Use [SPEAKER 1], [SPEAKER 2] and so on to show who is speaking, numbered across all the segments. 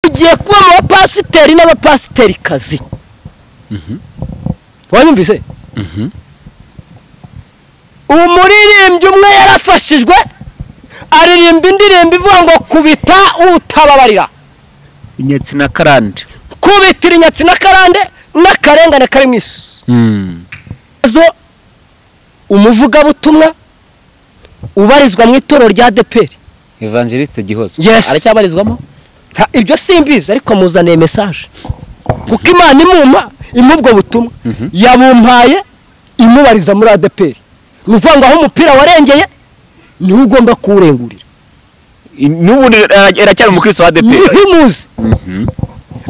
[SPEAKER 1] hagiye kuba mu bapasiteri n'abapasiterikazi wanyumvise umuririmbyi umwe yarafashijwe aririmba indirimbo ivuga ngo kubita utababarira
[SPEAKER 2] inyatsi na karande
[SPEAKER 1] kubitira inyatsi n'akarande n'akarengane kari mu isi zo umuvugabutumwa ubarizwa mu itorero rya deperi
[SPEAKER 2] evangeliste gihozo
[SPEAKER 1] Yes.
[SPEAKER 2] aracyabarizwamo
[SPEAKER 1] ibyo simbizi ariko muzaniye mesaje kuko imana imuma impa ubwo butumwa yabumpaye imubariza muri adeperi ni ukuvuga ngo aho umupira warengeye niwe ugomba kuwurengurira
[SPEAKER 2] n'ubundi aracyari umukristo wa ADP
[SPEAKER 1] niho imuzi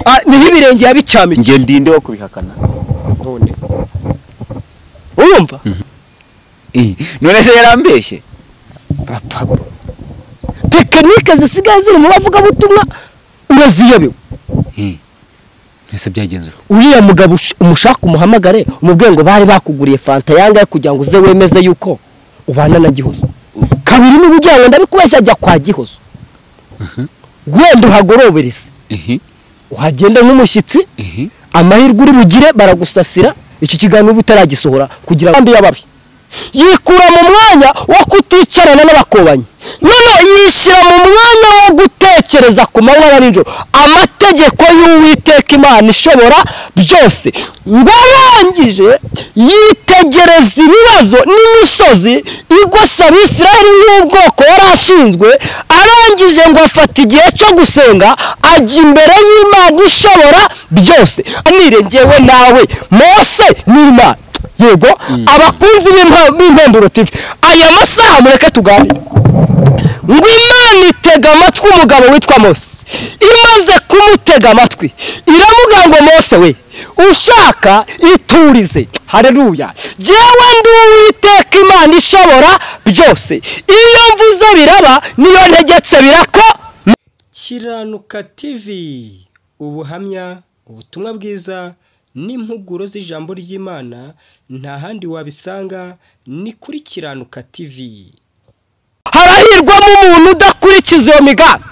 [SPEAKER 1] Ah, niho ibirenge yabicyamikiye
[SPEAKER 2] njye ndinde wo kubihakana
[SPEAKER 1] urumva
[SPEAKER 2] Eh, none se yarambeshye
[SPEAKER 1] tekinike zisigaye ziri mu bavugabutumwa uraziyobewe
[SPEAKER 2] ese byagenze ute
[SPEAKER 1] uriya mugabo ush- umushaka umuhamagare umubwiye ngo bari bakuguriye fanta yangahe kugira ngo uze wemeze yuko ubana na gihozo kabiri niba ujyanye ndabikubeshya jya kwa gihozo wenda uhagorobereze uhagenda nk'umushyitsi amahirwe uri bugire baragusasira iki kiganiro uba utaragisohora kugira ngo yababi yikura mu mwanya wo kuticarana n'abakobanyi none yishyira mu mwanya wo gutekereza ku manywa na nijoro amategeko y'uwiteka imana ishobora byose ngo arangije yitegereza ibibazo n'imisozi igose abisirayeli nk'ubwoko yari ashinzwe arangije ngo afata igihe cyo gusenga ajya imbere y'imana ishobora byose anirengewe nawe mose n'imana yego abakunzi b'impa- b'impemburo tv aya masaha mureke tuganire ngo imana itega amatwi umugabo witwa mose imaze kumutega amatwi iramubwira ngo mose we ushaka iturize hareruya jyewe ndi uwiteka imana ishobora byose iyo mvuze biraba niyo ntegetse birako
[SPEAKER 3] kiranuka tv ubuhamya ubutumwa bwiza n'impuguro z'ijambo ry'imana nta handi wabisanga ni kuri kiranuka tv
[SPEAKER 1] harahirwamo umuntu udakurikiza iyo migambi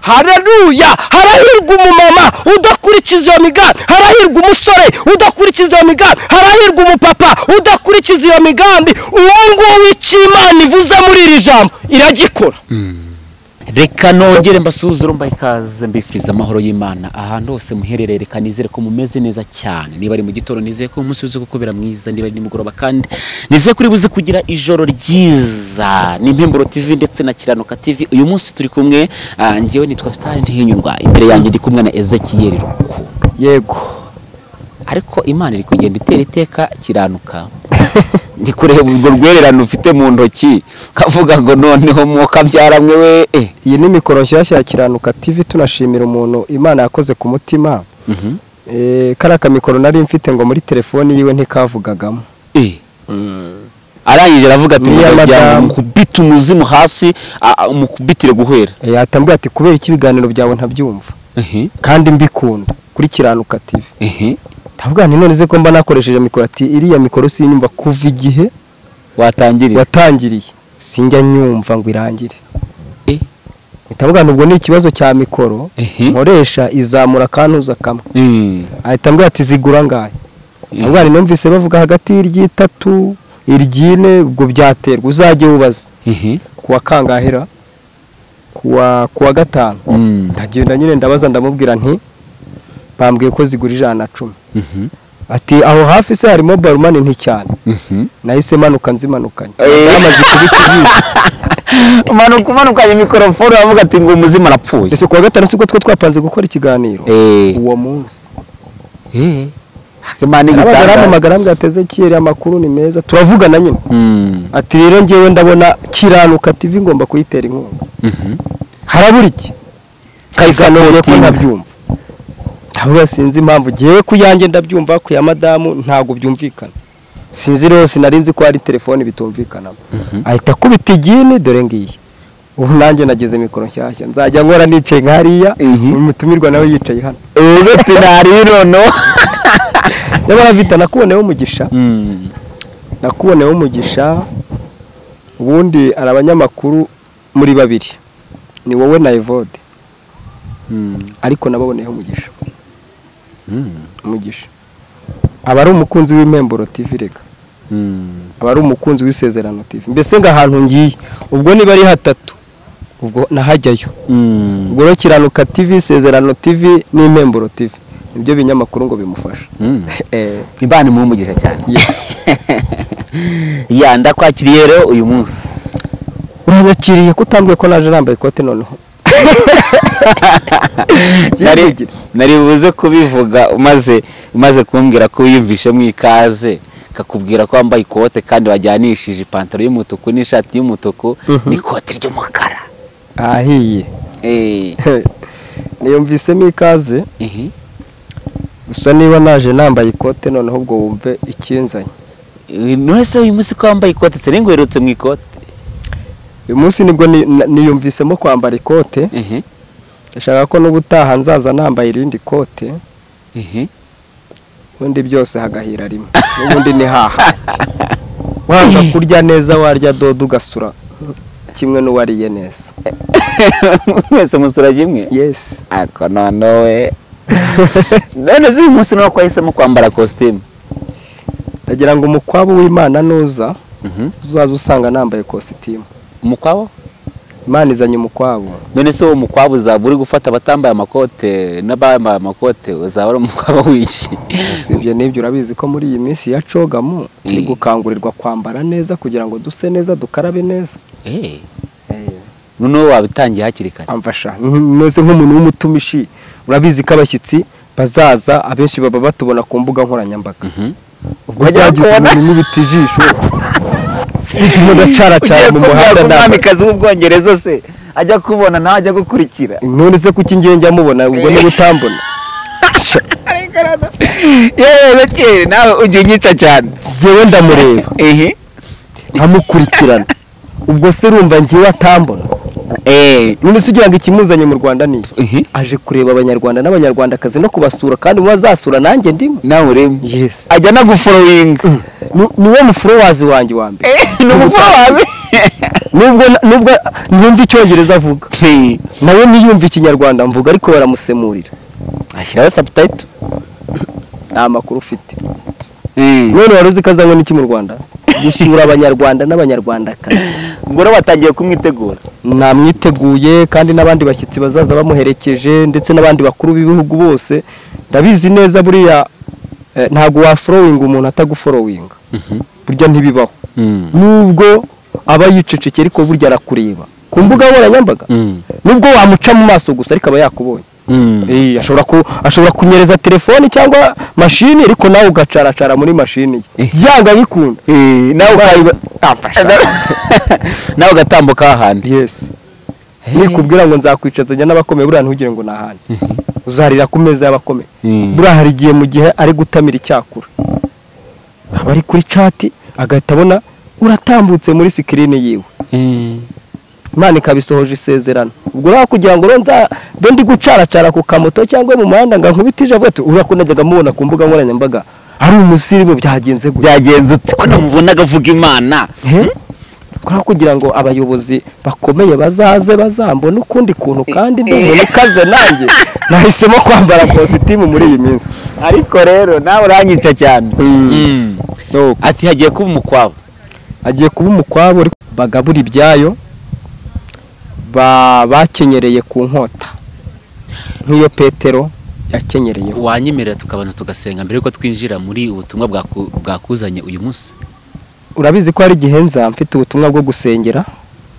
[SPEAKER 1] hararuya harahirwa umumama udakurikiza iyo migambi harahirwa umusore udakurikiza iyo migambi harahirwa umupapa udakurikiza iyo migambi uwo nguwo icyo imana ivuze muri iri jambo iragikora
[SPEAKER 2] reka nongere mbasuhuze urumva ikaze mbifuriza amahoro y'imana ahantu hose muherereye reka nizere ko mumeze neza cyane niba ari mu gitondo nizeye ko umunsi uzi gukubera mwiza niba ari nimugoroba kandi nizeye kuri buze kugira ijoro ryiza n'impemburo tv ndetse na kiranuka tv uyu munsi turi kumwe ah, njyewe nitwa fitari ntihinyurwa imbere yanjye ndi kumwe na ezekiyeri rukundo
[SPEAKER 1] yego
[SPEAKER 2] ariko imana iri kugenda itera iteka kiranuka ndi kureba urwo rwererano ufite mu ntoki kavuga ngo noneho mukabyara mwe we eh.
[SPEAKER 4] iyi ni mikoro nshyashya ya kiranuka tv tunashimira umuntu imana yakoze ku mutima
[SPEAKER 2] Mhm.
[SPEAKER 4] Eh, kariya kamikoro nari mfite ngo muri telefoni yiwe ntikavugagamo
[SPEAKER 2] Eh. arangije aravuga ati
[SPEAKER 4] Ni iya
[SPEAKER 2] murajya
[SPEAKER 4] madamu.
[SPEAKER 2] mukubita umuzimu hasi a- a- mukubitire guhera
[SPEAKER 4] Eh, yatambwiye ati kubera iki ibiganiro byawe ntabyumva kandi mbikunda kuri kiranuka tv ndavuga nti none se ko mba nakoresheje mikoro ati iriya mikoro sinyumva kuva igihe
[SPEAKER 2] watangirira
[SPEAKER 4] watangiriye sinjya nyumva ngo irangire
[SPEAKER 2] Eh.
[SPEAKER 4] mpita mvuga nti ubwo ni ikibazo cya mikoro
[SPEAKER 2] Ehe.
[SPEAKER 4] nkoresha izamura akantuza kamwe
[SPEAKER 2] Eh.
[SPEAKER 4] ahita ambwira ati zigura ngahe ubwo numvise bavuga hagati y'iryitatu iryine ubwo byaterwa uzajye wubaza
[SPEAKER 2] Eh.
[SPEAKER 4] kuwa kangahera kuwa kuwa gatanu
[SPEAKER 2] Mm.
[SPEAKER 4] ndagenda nyine ndabaza ndamubwira nti bambwiye ko zigura ijana na cumi
[SPEAKER 2] Mhm.
[SPEAKER 4] ati aho hafi se harimo barumani nti cyane
[SPEAKER 2] Mhm.
[SPEAKER 4] nahise manuka nzimanukanye
[SPEAKER 2] Eh.
[SPEAKER 4] yamaze kubita iziko
[SPEAKER 2] Umanuka umanukanye mikorofone aravuga ati ngo umuzimu arapfuye
[SPEAKER 4] ese kuwa gatanu sibwo two twapanze gukora ikiganiro
[SPEAKER 2] Eh.
[SPEAKER 4] uwo munsi
[SPEAKER 2] Eh. Imana
[SPEAKER 4] arabaga
[SPEAKER 2] igitanda
[SPEAKER 4] arampamagara mbwira ati ezekiyeri amakuru ni meza turavugana nyine
[SPEAKER 2] Mm.
[SPEAKER 4] ati rero ngewe ndabona kiranuka tv ngomba kuyitera inkunga
[SPEAKER 2] Mhm.
[SPEAKER 4] harabura iki kayisanuriye ko
[SPEAKER 2] Kayisapotinga.
[SPEAKER 4] ntabyumva ntabwo sinzi impamvu ngewe ku yanjye ndabyumva ku ya madamu ntabwo byumvikana sinzi rero sinari nzi ko hari telefoni bitumvikanamo ahita akubita igini dore ngiyi ubu nanjye nageze mikoro nshyashya nzajya nkora nicaye nka hariya
[SPEAKER 2] Ihi.
[SPEAKER 4] umutumirwa nawe yicaye hano
[SPEAKER 2] ejo tinari noneho
[SPEAKER 4] nyamara vita nakuboneyeho umugisha
[SPEAKER 2] Mm.
[SPEAKER 4] nakuboneyeho umugisha ubundi hari abanyamakuru muri babiri ni wowe na evode ariko nababoneyeho umugisha umugisha aba ari umukunzi w'impemburo TV reka aba ari umukunzi w'isezerano TV mbese ngo ahantu ngiye ubwo niba ari hatatu ubwo nahajyayo ubwo rero kiranuka TV isezerano TV n'impemburo TV nibyo binyamakuru ngo bimufashe Eh,
[SPEAKER 2] imana imuha umugisha cyane ya ndakwakiriye rero uyu munsi
[SPEAKER 4] uranyakiriye ko utambwiye ko naje nambaye ikote noneho
[SPEAKER 2] Nari-
[SPEAKER 4] Byihugire.
[SPEAKER 2] nari buze kubivuga umaze umaze kumbwira ko wiyumvishemo ikaze kakubwira ko wambaye ikote kandi wajyanishije ipantaro y'umutuku n'ishati y'umutuku n'ikote ry'umukara
[SPEAKER 4] ahiye
[SPEAKER 2] Eh,
[SPEAKER 4] niyumvisemo ikaze
[SPEAKER 2] ihi.
[SPEAKER 4] gusa niba naje nambaye ikote noneho ubwo wumve ikinzanye
[SPEAKER 2] none se uyu munsi ko wambaye ikote se ngo uherutse mu ikote
[SPEAKER 4] uyu munsi nibwo ni- na- niyumvisemo kwambara ikote
[SPEAKER 2] Ihi,
[SPEAKER 4] ndashaka ko n'ubutaha nzaza nambaye irindi kote
[SPEAKER 2] ihi.
[SPEAKER 4] ubundi byose hagahira rimwe n'ubundi ni haha wanga kurya neza warya dodo ugasura kimwe n'uwariye neza
[SPEAKER 2] mwese musura kimwe
[SPEAKER 4] yesi
[SPEAKER 2] ako none we none se uyu munsi ni uko wahisemo kwambara kositimu
[SPEAKER 4] ndagira ngo umukwabu w'imana nuza uzaze usanga nambaye kositimu
[SPEAKER 2] umukwabo
[SPEAKER 4] imana izanye umukwabu
[SPEAKER 2] none se uwo mukwabu uzaba uri gufata abatambaye amakote n'abambaye amakote uzaba ari umukwabo w'iki
[SPEAKER 4] usibye n'ibyo urabizi ko muri iyi minsi ya cogamu turi
[SPEAKER 2] Mm.
[SPEAKER 4] gukangurirwa kwambara neza kugira ngo duse neza dukarabe neza
[SPEAKER 2] Eh, noneho wabitangiye hakiri kare
[SPEAKER 4] amfasha nose nk'umuntu w'umutumishi urabizi ko abashyitsi bazaza abenshi baba batubona ku mbuga nkoranyambaga
[SPEAKER 2] Mhm.
[SPEAKER 4] ubwo uzagize umuntu nk'ibiti ijisho bituma udacaracana mu muhanda ntabwo
[SPEAKER 2] umwamikazi w'ubwongereza se ajya kubona nawe ajya gukurikira
[SPEAKER 4] none se kuki ingenge amubona ubwo niba utambona
[SPEAKER 2] yewe kere nawe ujya unyica cyane
[SPEAKER 4] jyewe ndamureba
[SPEAKER 2] ehe
[SPEAKER 4] nkamukurikirana ubwo se urumva njyewe atambona
[SPEAKER 2] eh
[SPEAKER 4] none se ugira ngo ikimuzanye mu rwanda ni iki?
[SPEAKER 2] ehe
[SPEAKER 4] aje kureba abanyarwanda n'abanyarwandakazi no kubasura kandi mu bazasura nanjye ndimo
[SPEAKER 2] nawe urebe
[SPEAKER 4] yesi
[SPEAKER 2] ajya anaguforowinga
[SPEAKER 4] Ni- niwe muforowazi wanjye wa mbere
[SPEAKER 2] ni umuforowazi
[SPEAKER 4] nubwo nubwo ntiyumva icyongereza avuga nawe ntiyumva ikinyarwanda mvuga ariko baramusemurira
[SPEAKER 2] ashyiraho sabutayito
[SPEAKER 4] nta makuru ufite none wari uzi ko azanywe n'iki mu rwanda gusura abanyarwanda n'abanyarwandakazi
[SPEAKER 2] ubwo rero batangiye kumwitegura
[SPEAKER 4] namwiteguye kandi n'abandi bashyitsi bazaza bamuherekeje ndetse n'abandi bakuru b'ibihugu bose ndabizi neza buriya eh, ntabwo waforowinga umuntu ataguforowinga burya ntibibaho nubwo aba yicecekeye ariko burya arakureba ku mbuga nkoranyambaga nubwo wamuca mu maso gusa ariko aba yakubonye Eh, ashobora ku ashobora kunyereza telefoni cyangwa mashini ariko nawe ugacaracara muri mashini ye byanga bikunda
[SPEAKER 2] nawe ukayiba nawe ugatambuka hahandi
[SPEAKER 4] yes nikubwira ngo nzakwicazanya n'abakomeye buriya ntugire ngo nahane uzarira ku meza y'abakomeye
[SPEAKER 2] Mm.
[SPEAKER 4] buriya hari igihe mu gihe ari gutamira icyakura aba ari kuri cati agahita abona uratambutse muri sikirini yiwe imana ikabisohoje isezerano ubwo rero kugira ngo rero nza be ndi gucaracara ku kamoto cyangwa mu muhanda ngo nkubite ijabo ati uriya ko najyaga mubona ku mbuga nkoranyambaga ari umusirimu byagenze gutya
[SPEAKER 2] byagenze ute ko namubona agavuga imana
[SPEAKER 4] Eh? Kubera kugira ngo abayobozi bakomeye bazaze bazambone ukundi kuntu kandi ndi umuntu ukaze nanjye nahisemo kwambara kositimu muri iyi minsi
[SPEAKER 2] ariko rero nawe uranyica cyane Mm. ati hagiye kuba umukwabo
[SPEAKER 4] agiye kuba umukwabo ariko bagabura ibyayo ba- bakenyereye ku nkota nk'iyo petero yakenyereyeho
[SPEAKER 2] wanyemerera tukabanza tugasenga mbere yuko twinjira muri ubutumwa bwaku- bwakuzanye uyu munsi
[SPEAKER 4] urabizi ko hari igihe nza mfite ubutumwa bwo gusengera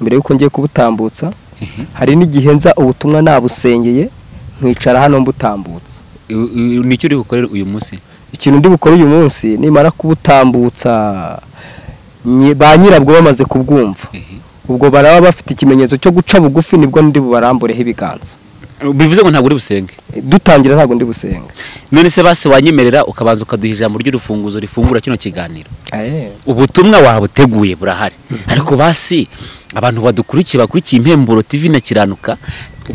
[SPEAKER 4] mbere y'uko ngiye kubutambutsa hari n'igihe nza ubutumwa nabusengeye nkicara hano mbutambutsa
[SPEAKER 2] U- u- nicyo uri bukorere uyu munsi
[SPEAKER 4] ikintu ndi bukore uyu munsi nimara kubutambutsa nyi- ba nyirabwo bamaze kubwumva ubwo baraba bafite ikimenyetso cyo guca bugufi nibwo ndi bubarambureho ibiganza
[SPEAKER 2] bivuze ngo ntabwo uri busenge
[SPEAKER 4] dutangira ntabwo ndi busenga
[SPEAKER 2] none se basi wanyemerera ukabanza ukaduha ijambo ry'urufunguzo rifungura kino kiganiro
[SPEAKER 4] Aye.
[SPEAKER 2] ubutumwa wabuteguye burahari ariko basi abantu badukurikiye bakurikiye impemburo TV na kiranuka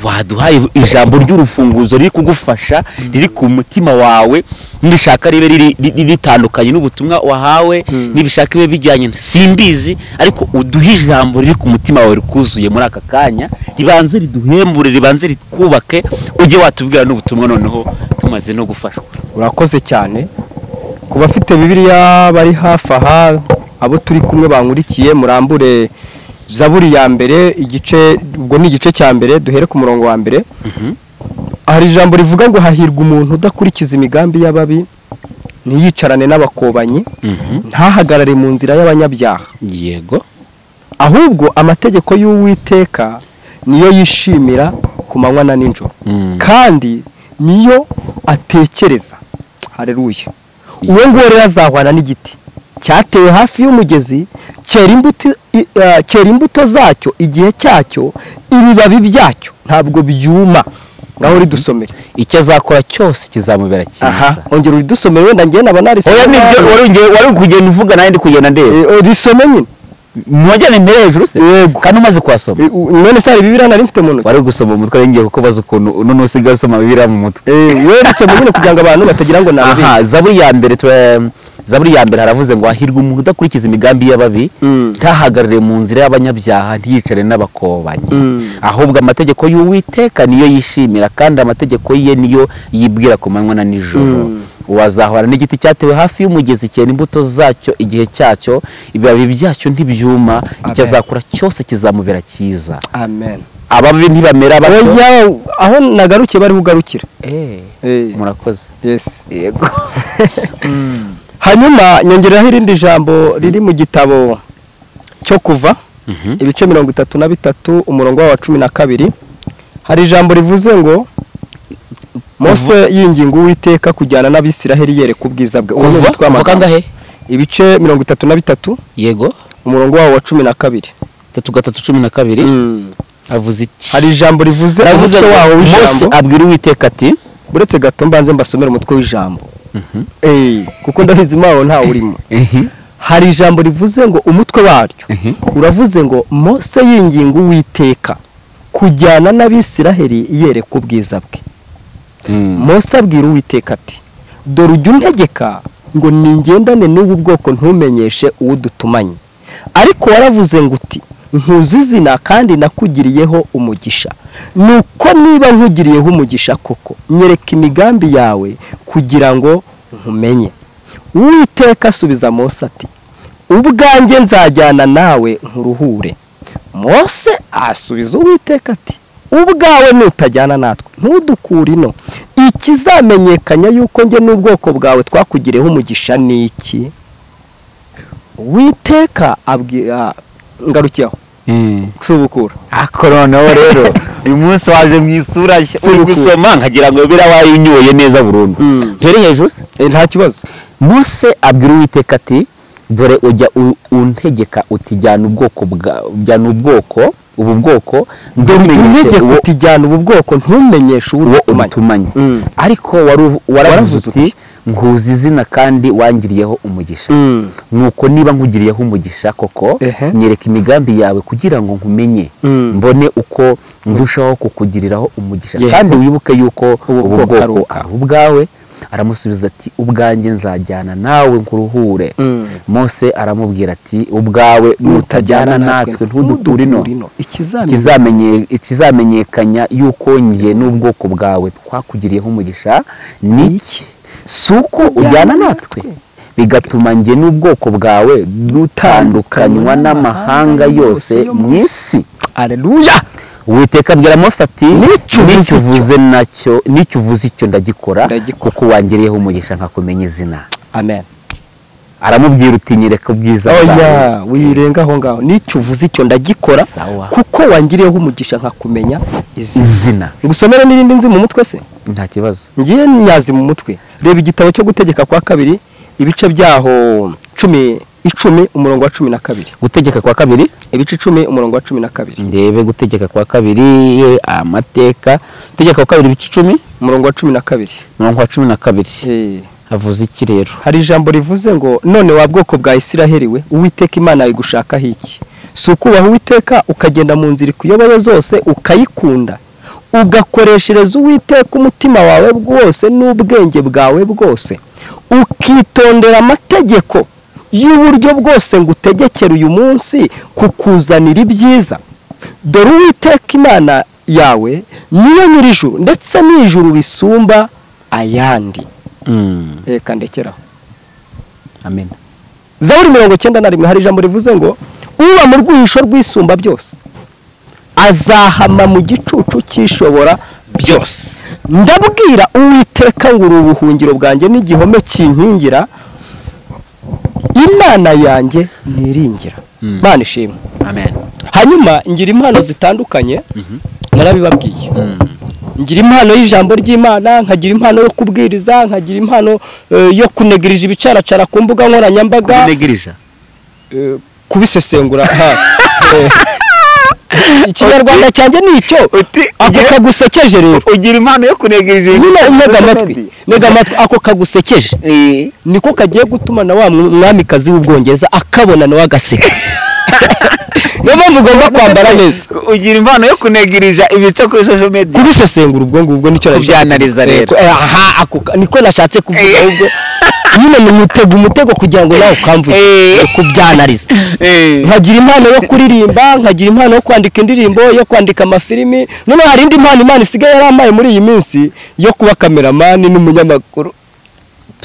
[SPEAKER 2] waduhaye ijambo ry'urufunguzo riri kugufasha riri ku mutima wawe nirishaka ribe riri- riri- ritandukanye n'ubutumwa wahawe nibishaka bibe bijyanye na- simbizi ariko uduhe ijambo riri ku mutima wawe rikuzuye muri aka kanya ribanze riduhembure ribanze rikubake ujye watubwira n'ubutumwa noneho tumaze no gufashwa
[SPEAKER 4] urakoze cyane ku bafite bibiliya bari hafi aha abo turi kumwe bankurikiye murambure zaburi ya mbere igice ubwo ni igice cya mbere duhere ku murongo wa mbere hari ijambo rivuga ngo hahirwa umuntu udakurikiza imigambi y'ababi ntiyicarane n'abakobanyi ntahagarare mu nzira y'abanyabyaha
[SPEAKER 2] yego
[SPEAKER 4] ahubwo amategeko y'uwiteka niyo yishimira ku manywa na nijoro kandi niyo atekereza hareruye uwo nguwo rero azahwana n'igiti cyatewe hafi y'umugezi cyera imbuto i- eh, cyera imbuto zacyo igihe cyacyo ibibabi byacyo ntabwo byuma ngaho ridusomere
[SPEAKER 2] icyo azakora cyose kizamubera
[SPEAKER 4] aha
[SPEAKER 2] cyiza
[SPEAKER 4] ongera uridusomere wenda njye naba narisomye
[SPEAKER 2] oya nibyo
[SPEAKER 4] nabi.
[SPEAKER 2] wari ugiye- wari kugenda uvuga nanjye ndi kugenda ndeba
[SPEAKER 4] Eh, eh, risome nyine
[SPEAKER 2] mwajyana imbere hejuru se
[SPEAKER 4] Yego.
[SPEAKER 2] kandi umaze kuhasoma
[SPEAKER 4] Eh, u- none se hari bibiriya nari mfite mu ntoki
[SPEAKER 2] wari gusoma umutwe ari ngiye kukubaza ukuntu uno nusigaye usoma bibiriya mu mutwe
[SPEAKER 4] Eh, we risome nyine kugira ngo abantu batagira ngo nabibizi
[SPEAKER 2] aha zaburi ya mbere tura- zaburi ya mbere haravuze ngo hahirwa umuntu udakurikiza imigambi y'ababi
[SPEAKER 4] Mm.
[SPEAKER 2] ntahagarare mu nzira y'abanyabyaha ntiyicare n'abakobanyi
[SPEAKER 4] Mm.
[SPEAKER 2] ahubwo amategeko y'uwiteka niyo yishimira kandi amategeko ye niyo yibwira ku manywa na nijoro
[SPEAKER 4] Mm.
[SPEAKER 2] wazahora n'igiti cyatewe hafi y'umugezi cyera imbuto zacyo igihe cyacyo ibibabi byacyo ntibyuma icyo
[SPEAKER 4] Amen.
[SPEAKER 2] azakora cyose kizamubera cyiza
[SPEAKER 4] amen
[SPEAKER 2] ababi ntibamera bato
[SPEAKER 4] oya aho nagarukiye bariho ugarukira
[SPEAKER 2] Eh,
[SPEAKER 4] Eh,
[SPEAKER 2] murakoze
[SPEAKER 4] yes
[SPEAKER 2] yego
[SPEAKER 4] hanyuma nyongeraho irindi jambo riri mu gitabo cyo kuva ibice mirongo itatu na bitatu umurongo wa cumi na kabiri hari ijambo rivuze ngo mose yinginga uwiteka kujyana n'abisiraheli yereka ubwiza bwe Uwo ni
[SPEAKER 2] kuva
[SPEAKER 4] umutwe
[SPEAKER 2] kuva
[SPEAKER 4] w'amagambo.
[SPEAKER 2] kangahe
[SPEAKER 4] ibice mirongo itatu na bitatu
[SPEAKER 2] yego
[SPEAKER 4] umurongo wawo wa cumi na kabiri
[SPEAKER 2] tatu gatatu cumi na kabiri avuze iki
[SPEAKER 4] hari ijambo rivuze
[SPEAKER 2] Aravuze
[SPEAKER 4] umutwe
[SPEAKER 2] ngo,
[SPEAKER 4] wawo
[SPEAKER 2] mose
[SPEAKER 4] w'ijambo
[SPEAKER 2] abwira uwiteka ati
[SPEAKER 4] uretse gato mbanze mbasomere umutwe w'ijambo Eh, kuko ndabizi mawo ntawe urimo hari ijambo rivuze ngo umutwe waryo
[SPEAKER 2] Mhm.
[SPEAKER 4] uravuze ngo mose yinginga uwiteka kujyana n'abisiraheli yereka ubwiza bwe mose abwira uwiteka ati dore ujya untegeka ngo ningendane n'ubu bwoko ntumenyeshe uwo dutumanye ariko waravuze ngo uti ntuzi izina kandi nakugiriyeho umugisha nuko niba nkugiriyeho umugisha koko nyereka imigambi yawe kugira ngo nkumenye uwiteka asubiza mose ati ubwanjye nzajyana nawe nkuruhure mose asubiza uwiteka ati ubwawe nutajyana natwe ntudukure ino ikizamenyekanya yuko njye n'ubwoko bwawe twakugiriyeho umugisha ni iki uwiteka abwira ngarukiyeho gusubukura
[SPEAKER 2] ako noneho rero uyu munsi waje mu isura nshya
[SPEAKER 4] Uri
[SPEAKER 2] uri gusoma nkagira ngo biriya wayinyoye neza burundu
[SPEAKER 4] Mm.
[SPEAKER 2] ntiri hejuru se
[SPEAKER 4] Eh, nta kibazo
[SPEAKER 2] mose abwira uwiteka ati dore ujya u- untegeka uti jyana ubwoko bwa- jyana ubwoko ubu bwoko ntumenyeshe
[SPEAKER 4] untegeka
[SPEAKER 2] uwo
[SPEAKER 4] uti jyana ubu bwoko ntumenyeshe uwo
[SPEAKER 2] uwo
[SPEAKER 4] utumanye
[SPEAKER 2] utumanye
[SPEAKER 4] Mm.
[SPEAKER 2] ariko wari uvu- waravuze
[SPEAKER 4] Waravuze
[SPEAKER 2] uti
[SPEAKER 4] uti,
[SPEAKER 2] nkuzi izina kandi wangiriyeho umugisha
[SPEAKER 4] Mm.
[SPEAKER 2] nuko niba nkugiriyeho umugisha koko
[SPEAKER 4] Ehe.
[SPEAKER 2] nyereka imigambi yawe kugira ngo nkumenye
[SPEAKER 4] Mm.
[SPEAKER 2] mbone uko ndushaho kukugiriraho umugisha
[SPEAKER 4] Yego.
[SPEAKER 2] kandi wibuke yuko
[SPEAKER 4] Ubu
[SPEAKER 2] ubu
[SPEAKER 4] bwoko ari
[SPEAKER 2] bwoko
[SPEAKER 4] ubwawe.
[SPEAKER 2] ari ubwawe aramusubiza ati ubwanjye nzajyana nawe nkuruhure
[SPEAKER 4] Mm.
[SPEAKER 2] mose aramubwira ati ubwawe nutajyana natwe ntudukure ino
[SPEAKER 4] ikizamini
[SPEAKER 2] ikizamenye- ikizamenyekanya yuko njye n'ubwoko bwawe twakugiriyeho umugisha ni iki si uko ujyana natwe bigatuma njye n'ubwoko bwawe dutandukanywa n'amahanga yose mu isi
[SPEAKER 4] aleluya
[SPEAKER 2] witeka abwira mose ati
[SPEAKER 4] N'icyo uvuze
[SPEAKER 2] n'icyo
[SPEAKER 4] icyo.
[SPEAKER 2] uvuze nacyo n'icyo uvuze icyo ndagikora
[SPEAKER 4] Ndagikora.
[SPEAKER 2] kuko wangiriyeho umugisha nkakumenya izina
[SPEAKER 4] amen
[SPEAKER 2] aramubwira uti nyereka ubwiza bwawe
[SPEAKER 4] oya wirenga aho ngaho n'icyo uvuze icyo ndagikora
[SPEAKER 2] Sawa.
[SPEAKER 4] kuko wangiriyeho umugisha nkakumenya izi
[SPEAKER 2] izina
[SPEAKER 4] ngusomere n'irindi nzi mu mutwe se
[SPEAKER 2] nta kibazo
[SPEAKER 4] ngiye nyazi mu mutwe reba igitabo cyo gutegeka kwa kabiri ibice byaho cumi
[SPEAKER 1] icumi umurongo wa cumi na kabiri
[SPEAKER 2] gutegeka kwa kabiri
[SPEAKER 1] ibice icumi umurongo wa cumi na kabiri
[SPEAKER 2] ndebe gutegeka kwa kabiri amateka gutegeka kwa kabiri ibice icumi
[SPEAKER 1] umurongo wa cumi na kabiri
[SPEAKER 2] mirongo wa cumi na kabiri
[SPEAKER 1] Eh,
[SPEAKER 2] havuze iki rero
[SPEAKER 1] hari ijambo rivuze ngo none wa bwoko bwa isiraheli we uwiteka imana yawe igushakaho iki si ukubaha uwiteka ukagenda mu nzira ikuyoboye zose ukayikunda ugakoreshereza uwiteka umutima wawe wose n'ubwenge bwawe bwose ukitondera amategeko y'uburyo bwose ngutegekera uyu munsi kukuzanira ibyiza dore uwiteka imana yawe niyo nyir'ijuru ndetse n'ijuru risumba ayandi reka ndekeraho
[SPEAKER 2] amen
[SPEAKER 1] zaburi mirongo icyenda na rimwe hari ijambo rivuze ngo uba mu rwihisho rwisumba byose azahama mu gicucu cyishobora byose ndabwira uwiteka ngo uri ubuhungiro bwanjye n'igihome kinkingira imana yanjye niringira
[SPEAKER 2] Mm.
[SPEAKER 1] imana ishimwe
[SPEAKER 2] amen
[SPEAKER 1] hanyuma ngira impano zitandukanye narabibabwiye ngira impano y'ijambo ry'imana nkagira impano yo kubwiriza nkagira impano eh, yo kunegirija ibicaracara ku mbuga nkoranyambaga
[SPEAKER 2] kunegiriza
[SPEAKER 1] eh, kubisesengura ha, eh. ikinyarwanda cyanjye ni icyo ako kagusekeje rero
[SPEAKER 2] ugira impano yo kunegiriza
[SPEAKER 1] nyine ntega amatwi ntega amatwi ako kagusekeje niko kagiye gutuma na wa mw- mwamikazi w'ubwongereza akabona nawe agaseka niyo mpamvu ugomba kwambara neza
[SPEAKER 2] ugira impano yo kunegiriza ibice kuri social media
[SPEAKER 1] kubisesengura ubwo ngubwo nicyo nashaka
[SPEAKER 2] Kubyanariza
[SPEAKER 1] kuvuga.
[SPEAKER 2] rero.
[SPEAKER 1] Eh, aha ako ka- niko nashatse kuvuga ahubwo nyine ni umutego umutego kugira ngo nawe ukamvuge
[SPEAKER 2] Eh.
[SPEAKER 1] Ni kubyanariza nkagira impano yo kuririmba nkagira impano yo kwandika indirimbo yo kwandika amafilimi noneho hari indi mpano imana isigaye yarampaye muri iyi minsi yo kuba kameramani n'umunyamakuru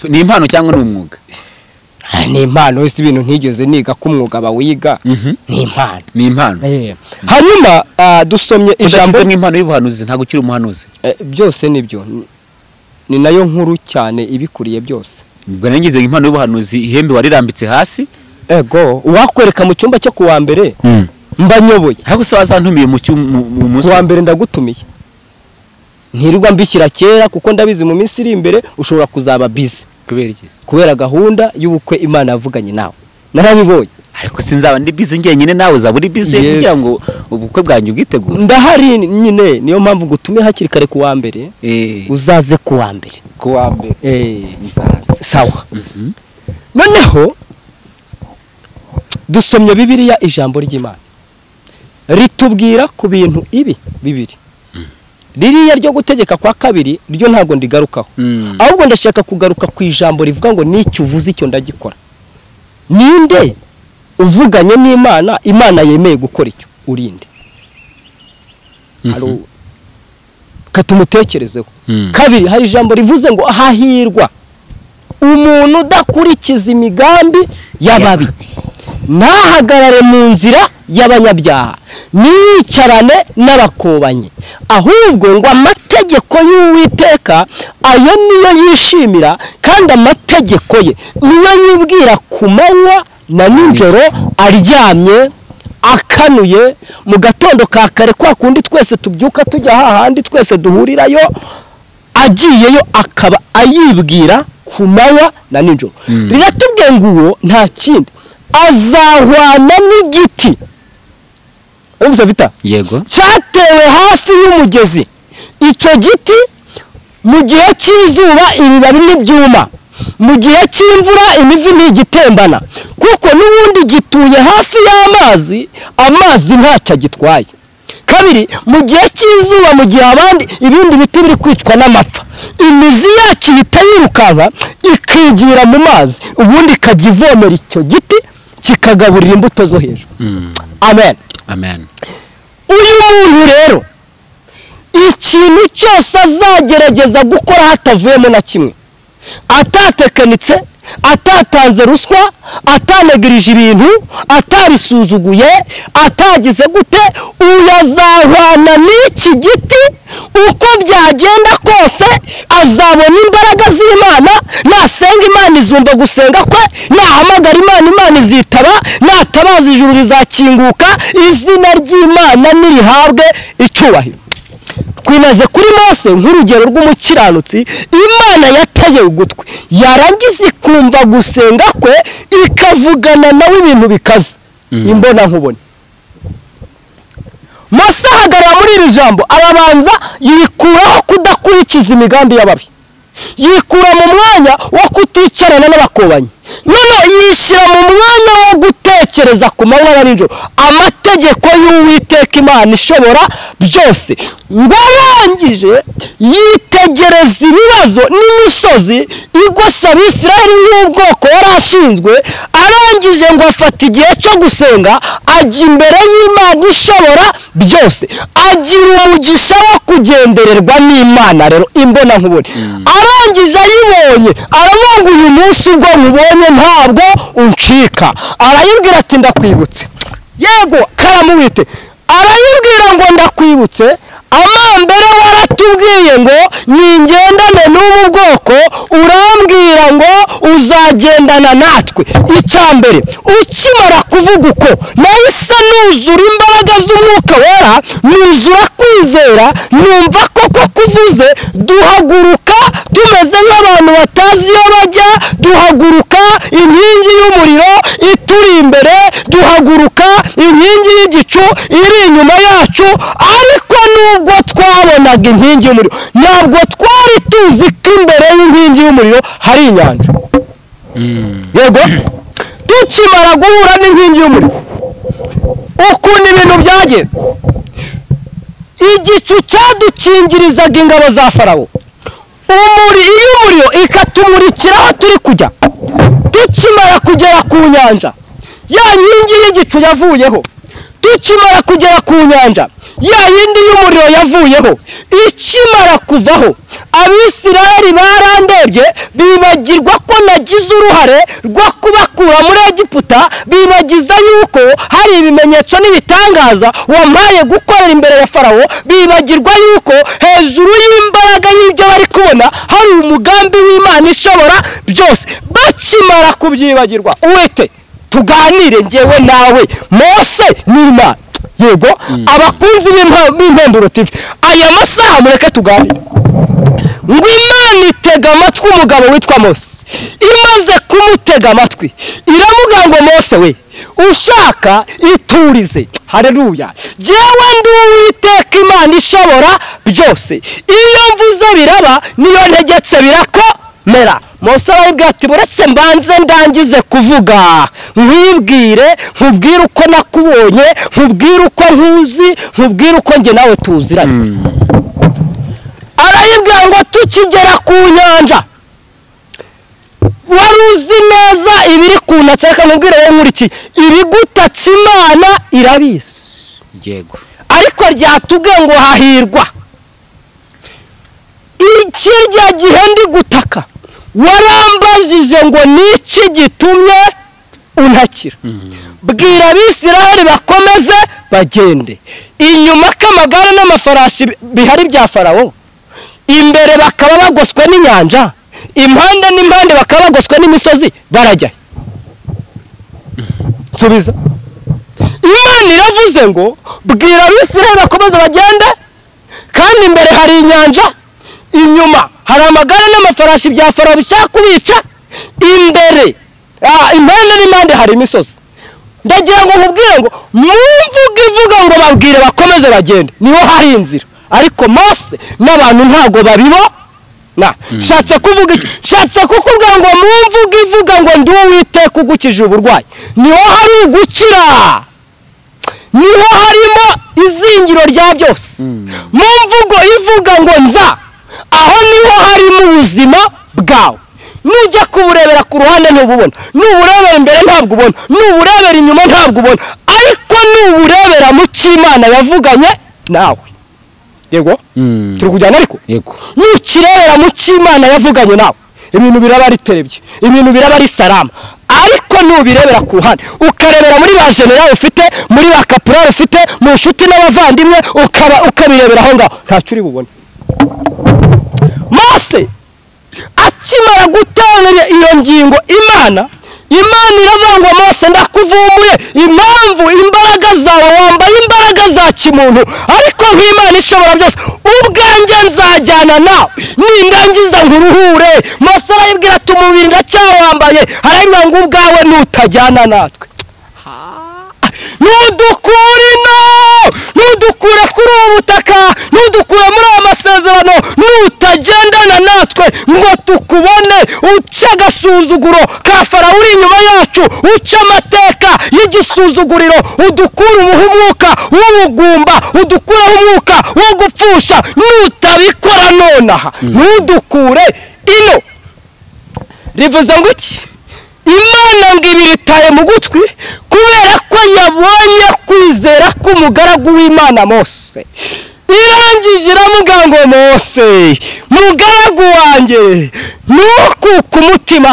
[SPEAKER 2] ni impano cyangwa ni umwuga
[SPEAKER 1] Ah, ni impano ese ibintu ntigeze niga ko umwuga bawiga
[SPEAKER 2] Mhm.
[SPEAKER 1] ni impano
[SPEAKER 2] ni impano
[SPEAKER 1] Eh. hanyuma ah, dusomye ijambo
[SPEAKER 2] udashyizemo impano y'ubuhanuzi ntabwo ukiri umuhanuzi
[SPEAKER 1] Eh, byose nibyo Ni- ni nayo nkuru cyane ibikuriye byose
[SPEAKER 2] ubwo nangize impano y'ubuhanuzi ihembe warirambitse hasi
[SPEAKER 1] ego uwakwereka mu cyumba cyo kuwa mbere mba nyoboye
[SPEAKER 2] ahubwo se wazantumiye mu cyu- mu- mu munsi
[SPEAKER 1] kuwa mbere ndagutumiye ntirirwa mbishyira kera kuko ndabizi mu minsi iri imbere ushobora kuzaba bizi
[SPEAKER 2] kubera iki se?
[SPEAKER 1] kubera gahunda y'ubukwe imana yavuganye nawe narabibonye
[SPEAKER 2] ariko sinzaba ndi bize njyenyine nawe uzaba uri bize
[SPEAKER 1] Yes.
[SPEAKER 2] kugira ngo ubukwe bwanjye ubwitegure
[SPEAKER 1] ndahari nyine niyo mpamvu ngutumiye hakiri kare kuwa mbere
[SPEAKER 2] Eh,
[SPEAKER 1] uzaze kuwa mbere
[SPEAKER 2] kuwa mbere nzaza
[SPEAKER 1] sawa
[SPEAKER 2] Mhm.
[SPEAKER 1] noneho dusomye bibiliya ijambo ry'imana ritubwira ku bintu ibi bibiri ririya ryo gutegeka kwa kabiri ryo ntabwo ndigarukaho
[SPEAKER 2] Mm.
[SPEAKER 1] ahubwo ndashaka kugaruka ku ijambo rivuga ngo n'icyo uvuze icyo ndagikora ninde uvuganye n'imana imana yemeye gukora icyo urinde Hari- katumutekerezeho
[SPEAKER 2] Mm.
[SPEAKER 1] kabiri hari ijambo rivuze ngo hahirwa umuntu udakurikiza imigambi y'ababi ntahagarare mu nzira y'abanyabyaha ntiyicarane n'abakobanyi ahubwo ngo amategeko y'uwiteka ayo niyo yishimira kandi amategeko ye niyo yibwira ku manywa na nijoro aryamye akanuye mu gatondo ka kare kwa kundi twese tubyuka tujya hahandi twese duhurirayo agiyeyo akaba ayibwira ku manywa na nijoro riratubwiye ngo uwo nta kindi azahwana n'igiti umva vita
[SPEAKER 2] yego
[SPEAKER 1] cyatewe hafi y'umugezi icyo giti mu gihe cy'izuba ibibabi ntibyuma mu gihe cy'imvura imivi ntigitembana kuko n'ubundi gituye hafi y'amazi amazi ntacyo agitwaye kabiri mu gihe cy'izuba mu gihe abandi ibindi biti biri kwicwa n'amapfa imizi yacu ihita yirukanka ikigira mu mazi ubundi ikajya ivomera icyo giti kikagaburira imbuto zo hejuru amen
[SPEAKER 2] amen
[SPEAKER 1] uyu muntu rero ikintu cyose azagerageza gukora hatavuyemo na kimwe atatekanitse atatanze ruswa atanegirije ibintu atarisuzuguye atagize gute uyu azahwana n'iki giti uko byagenda kose azabona imbaraga z'imana nasenga imana izumva gusenga kwe nahamagara imana imana izitaba natabaza ijuru rizakinguka izina ry'imana nirihabwe icyubahiro twinaze kuri mose nk'urugero rw'umukiranutsi imana yataye ugutwi yarangiza ikumva gusenga kwe ikavugana nawe ibintu bikaze imbona nkubone mose ahagarara muri iri jambo arabanza yikuraho kudakurikiza imigambi y'ababi yikura mu mwanya wo kuticarana n'abakobanyi noneho yishyira mu mwanya wo gutekereza ku manywa ya nijoro amategeko y'uwiteka imana ishobora byose ngo arangije yitegereza ibibazo n'imisozi igose abisiraheli y'ubwoko yari ashinzwe arangije ngo afata igihe cyo gusenga ajya imbere y'imana ishobora byose agira umugisha wo kugendererwa n'imana rero imbona nkubone arangije ayibonye aravuga uyu munsi ubwo nkubonye ntabwo uncika arayibwira ati ndakwibutse yego karamuwite arayibwira ngo ndakwibutse amambere waratubwiye ngo ningendane n'ubu bwoko urambwira ngo uzagendana natwe icya mbere ukimara kuvuga uko nahise nuzura imbaraga z'umwuka wera nuzura kwizera numva koko kuvuze duhaguruka tumeze nk'abantu batazi iyo bajya duhaguruka inkingi y'umuriro ituri imbere duhaguruka inkingi y'igicu iri inyuma yacu ariko nubwo twabonaga inkingi y'umuriro ntabwo twari tuzi ko imbere y'inkingi y'umuriro hari inyanja yego tukimara guhura n'inkingi y'umuriro ukuntu ibintu byagenda igicu cyadukingirizaga ingabo za farawo umuri iyo umuriro ikatumurikira aho turi kujya tukimara kugera ku nyanja ya nkingi y'igicu yavuyeho tukimara kugera ku nyanja ya yindi y'umuriro yavuyeho ikimara kuvaho abisiraheli barandebye bibagirwa ko nagize uruhare rwo kubakura muri egiputa bibagiza yuko hari ibimenyetso n'ibitangaza wampaye gukorera imbere ya farawo bibagirwa yuko hejuru y'imbaraga y'ibyo bari kubona hari umugambi w'imana ishobora byose bakimara kubyibagirwa uwite tuganire ngewe nawe mose n'imana yego abakunzi b'impemburo TV aya masaha mureke tuganire ngo imana itega amatwi umugabo witwa mose imaze kumutega amatwi iravuga ngo mose we ushaka iturize hareruya jyewe ndi uwiteka imana ishobora byose iyo mvuze biraba niyo ntegetse birakomera mose arabibwira ati buretse mbanze ndangize kuvuga nkwibwire nkubwire uko nakubonye nkubwire uko nkuzi nkubwire uko njye nawe tuziranye arayibwira ngo tukigera ku nyanja wari uzi neza ibiri kunatse reka nkubwire wowe nkurikiye ibigutatse imana irabizi
[SPEAKER 2] yego
[SPEAKER 1] ariko ryatubwiye ngo hahirwa ikirya gihe ndi gutaka warambajije ngo niki gitumye untakira bwira abisiraheli bakomeze bagende inyuma k'amagare n'amafarashi bihari bya farawo imbere bakaba bagoswe n'inyanja impande n'impande bakaba bagoswe n'imisozi barajya subiza imana iravuze ngo bwira abisiraheli bakomeze bagende kandi imbere hari inyanja inyuma hari amagare n'amafarashi bya farawo bishaka kubica imbere ah, impande n'impande hari imisozi ndagira ngo nkubwire ngo mwumvuge ivuga ngo babwire bakomeze bagende niho hari inzira ariko mose n'abantu ntabwo babibo na nshatse kuvuga iki nshatse kukubwira ngo mwumvuge ivuga ngo ndi uwiteka ugukije uburwayi niho hari gukira niho harimo izingiro rya byose mu mvugo ivuga ngo nza aho niho harimo ubuzima bwawe nujya kuburebera ku ruhande ntububona nuburebera imbere ntabwo ubona nuburebera inyuma ntabwo ubona ariko nuburebera mu cy'imana yavuganye nawe yego turi kujyana ariko
[SPEAKER 2] yego
[SPEAKER 1] n'ikirebera mu cy'imana yavuganye nawe ibintu biraba riterebye ibintu biraba ari salama ariko nubirebera ku ruhande ukarebera muri ba generali ufite muri ba kaporari ufite mu nshuti n'abavandimwe ukaba ukabirebera aho ngaho ntacyo uri bubone mose akimara gutanga iyo ngingo imana imana iravangwa mose ndakuvumbuye impamvu imbaraga zawe wambaye imbaraga za kimuntu ariko nk'imana ishobora byose ubwanjye nzajyana nawe nindangiza nkuruhure mose arayibwira ati umubiri ndacyawambaye arayibwira ngo ubwawe nutajyana natwe ntudukure ino ntudukure kuri ubu butaka ntudukure muri aya masezerano nutagendana natwe ngo tukubone uca agasuzuguro ka farawo uri inyuma yacu uca amateka y'igisuzuguriro udukure umuha umwuka w'ubugumba udukureho umwuka wo gupfusha nutabikora nonaha ntudukure ino rivuze ngo iki imana ngo ibi bitaye mu gutwi kubera ko yabonye kwizera k'umugaragu w'imana mose irangije iramubwira ngo mose mugaragu wanjye ntukuke umutima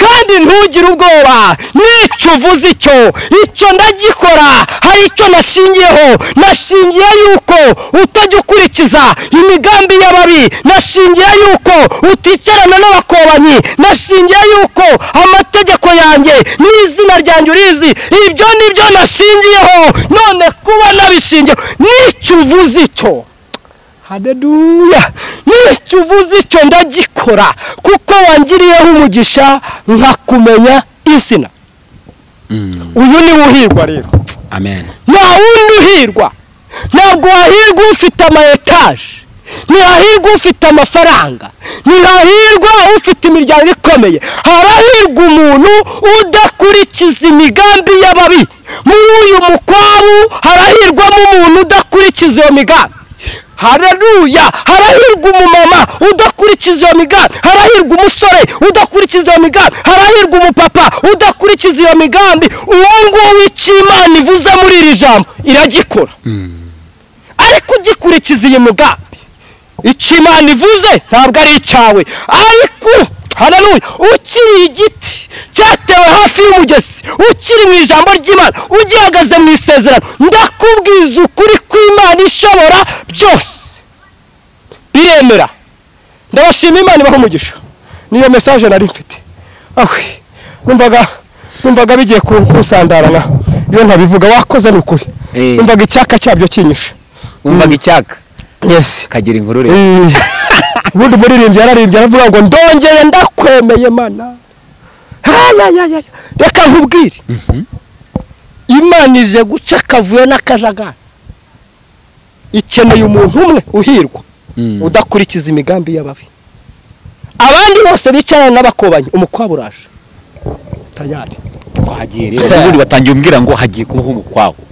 [SPEAKER 1] kandi ntugire ubwoba n'icyo uvuze icyo icyo ndagikora hari icyo nashingiyeho nashingiye yuko utajya ukurikiza imigambi y'ababi nashingiye yuko uticarana n'abakobanyi nashingiye yuko amategeko yanjye n'izina ryanjye urizi ibyo nibyo nashingiyeho none kuba nabishingiyeho n'icyo uvuze icyo hadeduya nicyo uvuze icyo ndagikora kuko wangiriyeho umugisha nkakumenya izina uyu ni uhirwa rero
[SPEAKER 2] amen
[SPEAKER 1] nta wundi uhirwa ntabwo wahirwa ufite ama etaje ntihahirwa ufite amafaranga ntihahirwa ufite imiryango ikomeye harahirwa umuntu udakurikiza imigambi y'ababi muri uyu mukwabu harahirwamo umuntu udakurikiza iyo migambi hararuya harahirwa umumama udakurikiza iyo migambi harahirwa umusore udakurikiza iyo migambi harahirwa umupapa udakurikiza iyo migambi uwo nguwo w'icy'imana ivuze muri iri jambo iragikora ariko ugikurikiza iyi mugambi icyo imana ivuze ntabwo ari icyawe ariko hararuye ukiri igiti cyatewe hafi y'umugezi ukiri mu ijambo ry'imana ugihagaze mu isezerano ndakubwiza ukuri kw'imana ishobora byose biremera ndabashima imana ibaha umugisha niyo mesaje nari mfite ahwe numvaga numvaga bigiye kusandarana iyo ntabivuga wakoze ni ukuri
[SPEAKER 2] Eh.
[SPEAKER 1] numvaga icyaka cyabyo kinyishe
[SPEAKER 2] wumvaga icyaka
[SPEAKER 1] yesi
[SPEAKER 2] kagira inkuru rero
[SPEAKER 1] Eh, ubundi umuririmbyi yararimbye aravuga ngo ndongeye ndakwemeye mana Ayayayaya. reka nkubwire imana ije guca akavuyo n'akajagari ikeneye umuntu umwe uhirwa
[SPEAKER 2] Mm.
[SPEAKER 1] udakurikiza imigambi y'ababi abandi bose bicarana n'abakobanyi umukwabo uraje tayari
[SPEAKER 2] wagiye rero ubundi watangiye umbwira ngo hagiye kubaho umukwabu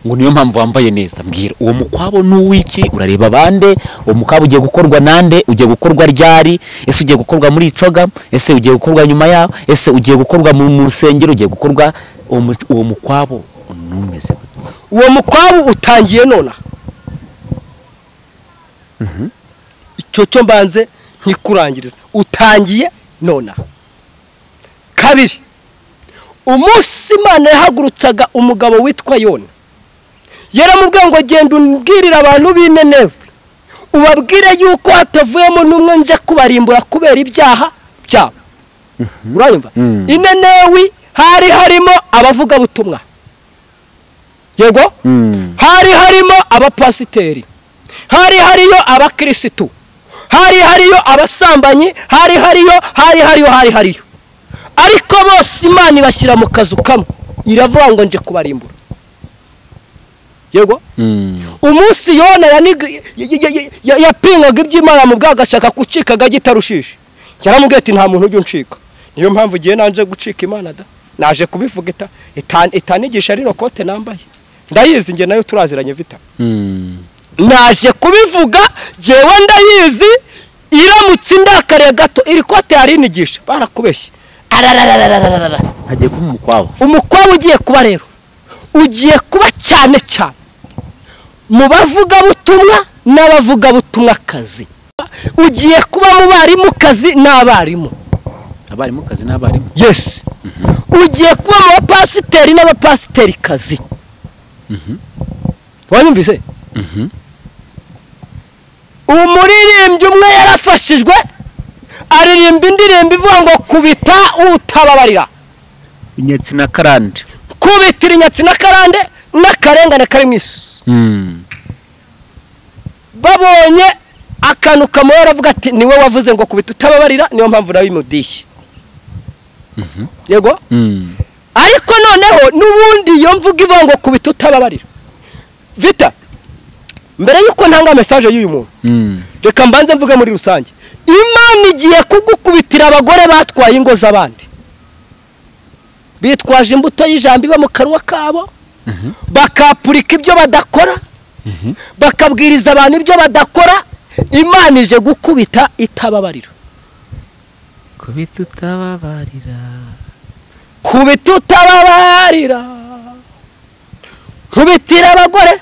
[SPEAKER 2] ngo niyo mpamvu wambaye neza mbwira uwo mukwabo ni uw'iki urareba bande uwo mukwabo ugiye gukorwa nande ugiye gukorwa ryari ese ugiye gukorwa muri icoga ese ugiye gukorwa nyuma yaho ese ugiye gukorwa mu mu rusengero ugiye gukorwa uwo mu- uwo mukwabo numeze gute
[SPEAKER 1] uwo mukwabu utangiye nonaha icyo cyo mbanze ntikurangiriza utangiye nonaha kabiri umunsi imana yahagurutsaga umugabo witwa yona yaramubwiye ngo genda umbwirire abantu b'inenewe ubabwire yuko hatavuyemo n'umwe nje kubarimbura kubera ibyaha byabo urayumva
[SPEAKER 2] Mm.
[SPEAKER 1] inenewi hari harimo abavugabutumwa yego hari harimo abapasiteri hari hariyo abakirisitu hari hariyo abasambanyi hari hariyo hari hariyo hari hariyo ariko bose imana ibashyira mu kazu kamwe iravuga ngo nje kubarimbura yego umunsi yona yaniga- y- y- y- y- yapingaga iby'imana mu bwago agashaka gucika agahita arushije yaramubwiye ati nta muntu ujya uncika niyo mpamvu igihe naje gucika imana da naje kubivuga ita- ita- itanigisha rino kote nambaye ndayizi njye nayo turaziranye vita naje kubivuga jyewe ndayizi iramutse indakariye gato iri kote yarinigisha barakubeshye ararararararara
[SPEAKER 2] hagiye kuba umukwabo
[SPEAKER 1] umukobwa ugiye kuba rero ugiye kuba cyane cyane mu bavugabutumwa n'abavugabutumwakazi ugiye kuba mu barimukazi n'abarimu
[SPEAKER 2] abarimu kazi n'abarimu
[SPEAKER 1] yesi ugiye kuba mu bapasiteri n'abapasiterikazi wanyumvise umuririmbyi umwe yarafashijwe aririmba indirimbo ivuga ngo kubita utababarira
[SPEAKER 2] inyatsi na karande
[SPEAKER 1] kubitira inyatsi n'akarande n'akarengane kari mu isi babonye akantu kamubera avuga ati niwe wavuze ngo kubita utababarira niyo mpamvu nawe imudishye yego ariko noneho n'ubundi iyo mvuga ivuga ngo kubita utababarira vita mbere y'uko ntanga mesaje y'uyu muntu reka mbanze mvuge muri rusange imana igiye kugukubitira abagore batwaye ingo z'abandi bitwaje imbuto y'ijambo iba mu kanwa kabo bakapurika ibyo badakora bakabwiriza abantu ibyo badakora imana ije gukubita itababarira
[SPEAKER 2] kubita utababarira
[SPEAKER 1] kubita utababarira nkubitira abagore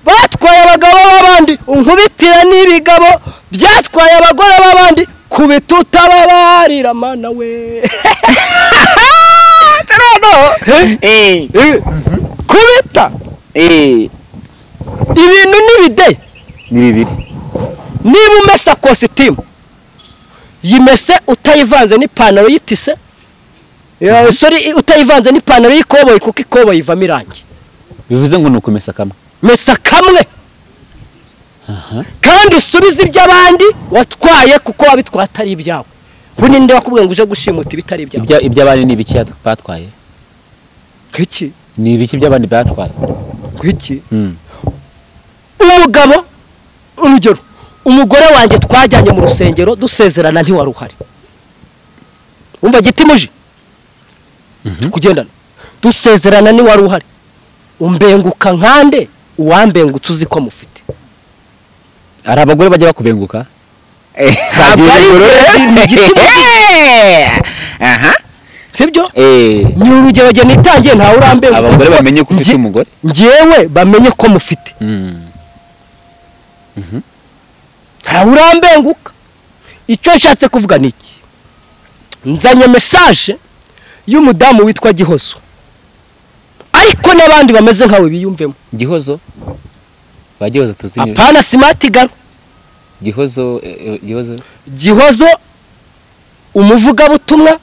[SPEAKER 1] batwaye abagabo b'abandi nkubitira n'ibigabo byatwaye abagore b'abandi kubita utababarira mana we kubita ibintu n'ibide
[SPEAKER 2] ni bibiri
[SPEAKER 1] niba umesa kositimu yimese utayivanze n'ipantaro y'itise Eh, sorry utayivanze n'ipantaro y'ikoboyi kuko ikoboyi ivamo irangi
[SPEAKER 2] bivuze ngo ni ukumesa kamwe
[SPEAKER 1] mesa kamwe kandi usubize iby'abandi watwaye kuko wabitwaye atari ibyawe ubu ninde wakubwiye ngo uje gushimuta ibitari ibyawe
[SPEAKER 2] Ibya- iby'abandi ni ibiki yat- batwaye
[SPEAKER 1] nk'iki
[SPEAKER 2] ni ibiki by'abandi batwaye
[SPEAKER 1] nk'iki
[SPEAKER 2] Mm.
[SPEAKER 1] umugabo urugero umugore wanjye twajyanye mu rusengero dusezerana ntiwari uhari wumva giti muji tukugendana dusezerana ntiwari uhari umbenguka nkande uwambengutse uzi ko mufite
[SPEAKER 2] hari abagore bajya bakubenguka
[SPEAKER 1] ntabwo ari ibintu giti sibyo ni urugero njye nitangiye ntawe urambenguka
[SPEAKER 2] abagore
[SPEAKER 1] kuko
[SPEAKER 2] bamenye ko ufite
[SPEAKER 1] nge-
[SPEAKER 2] umugore
[SPEAKER 1] ngewe bamenye ko mufite ntawe urambenguka icyo nshatse kuvuga ni iki nzanye mesaje y'umudamu witwa gihozo ariko n'abandi bameze nkawe biyumvemo
[SPEAKER 2] gihozo ba gihozo tuzi ni-
[SPEAKER 1] apana simati garo
[SPEAKER 2] gihozo eh, eh, gihozo
[SPEAKER 1] gihozo umuvugabutumwa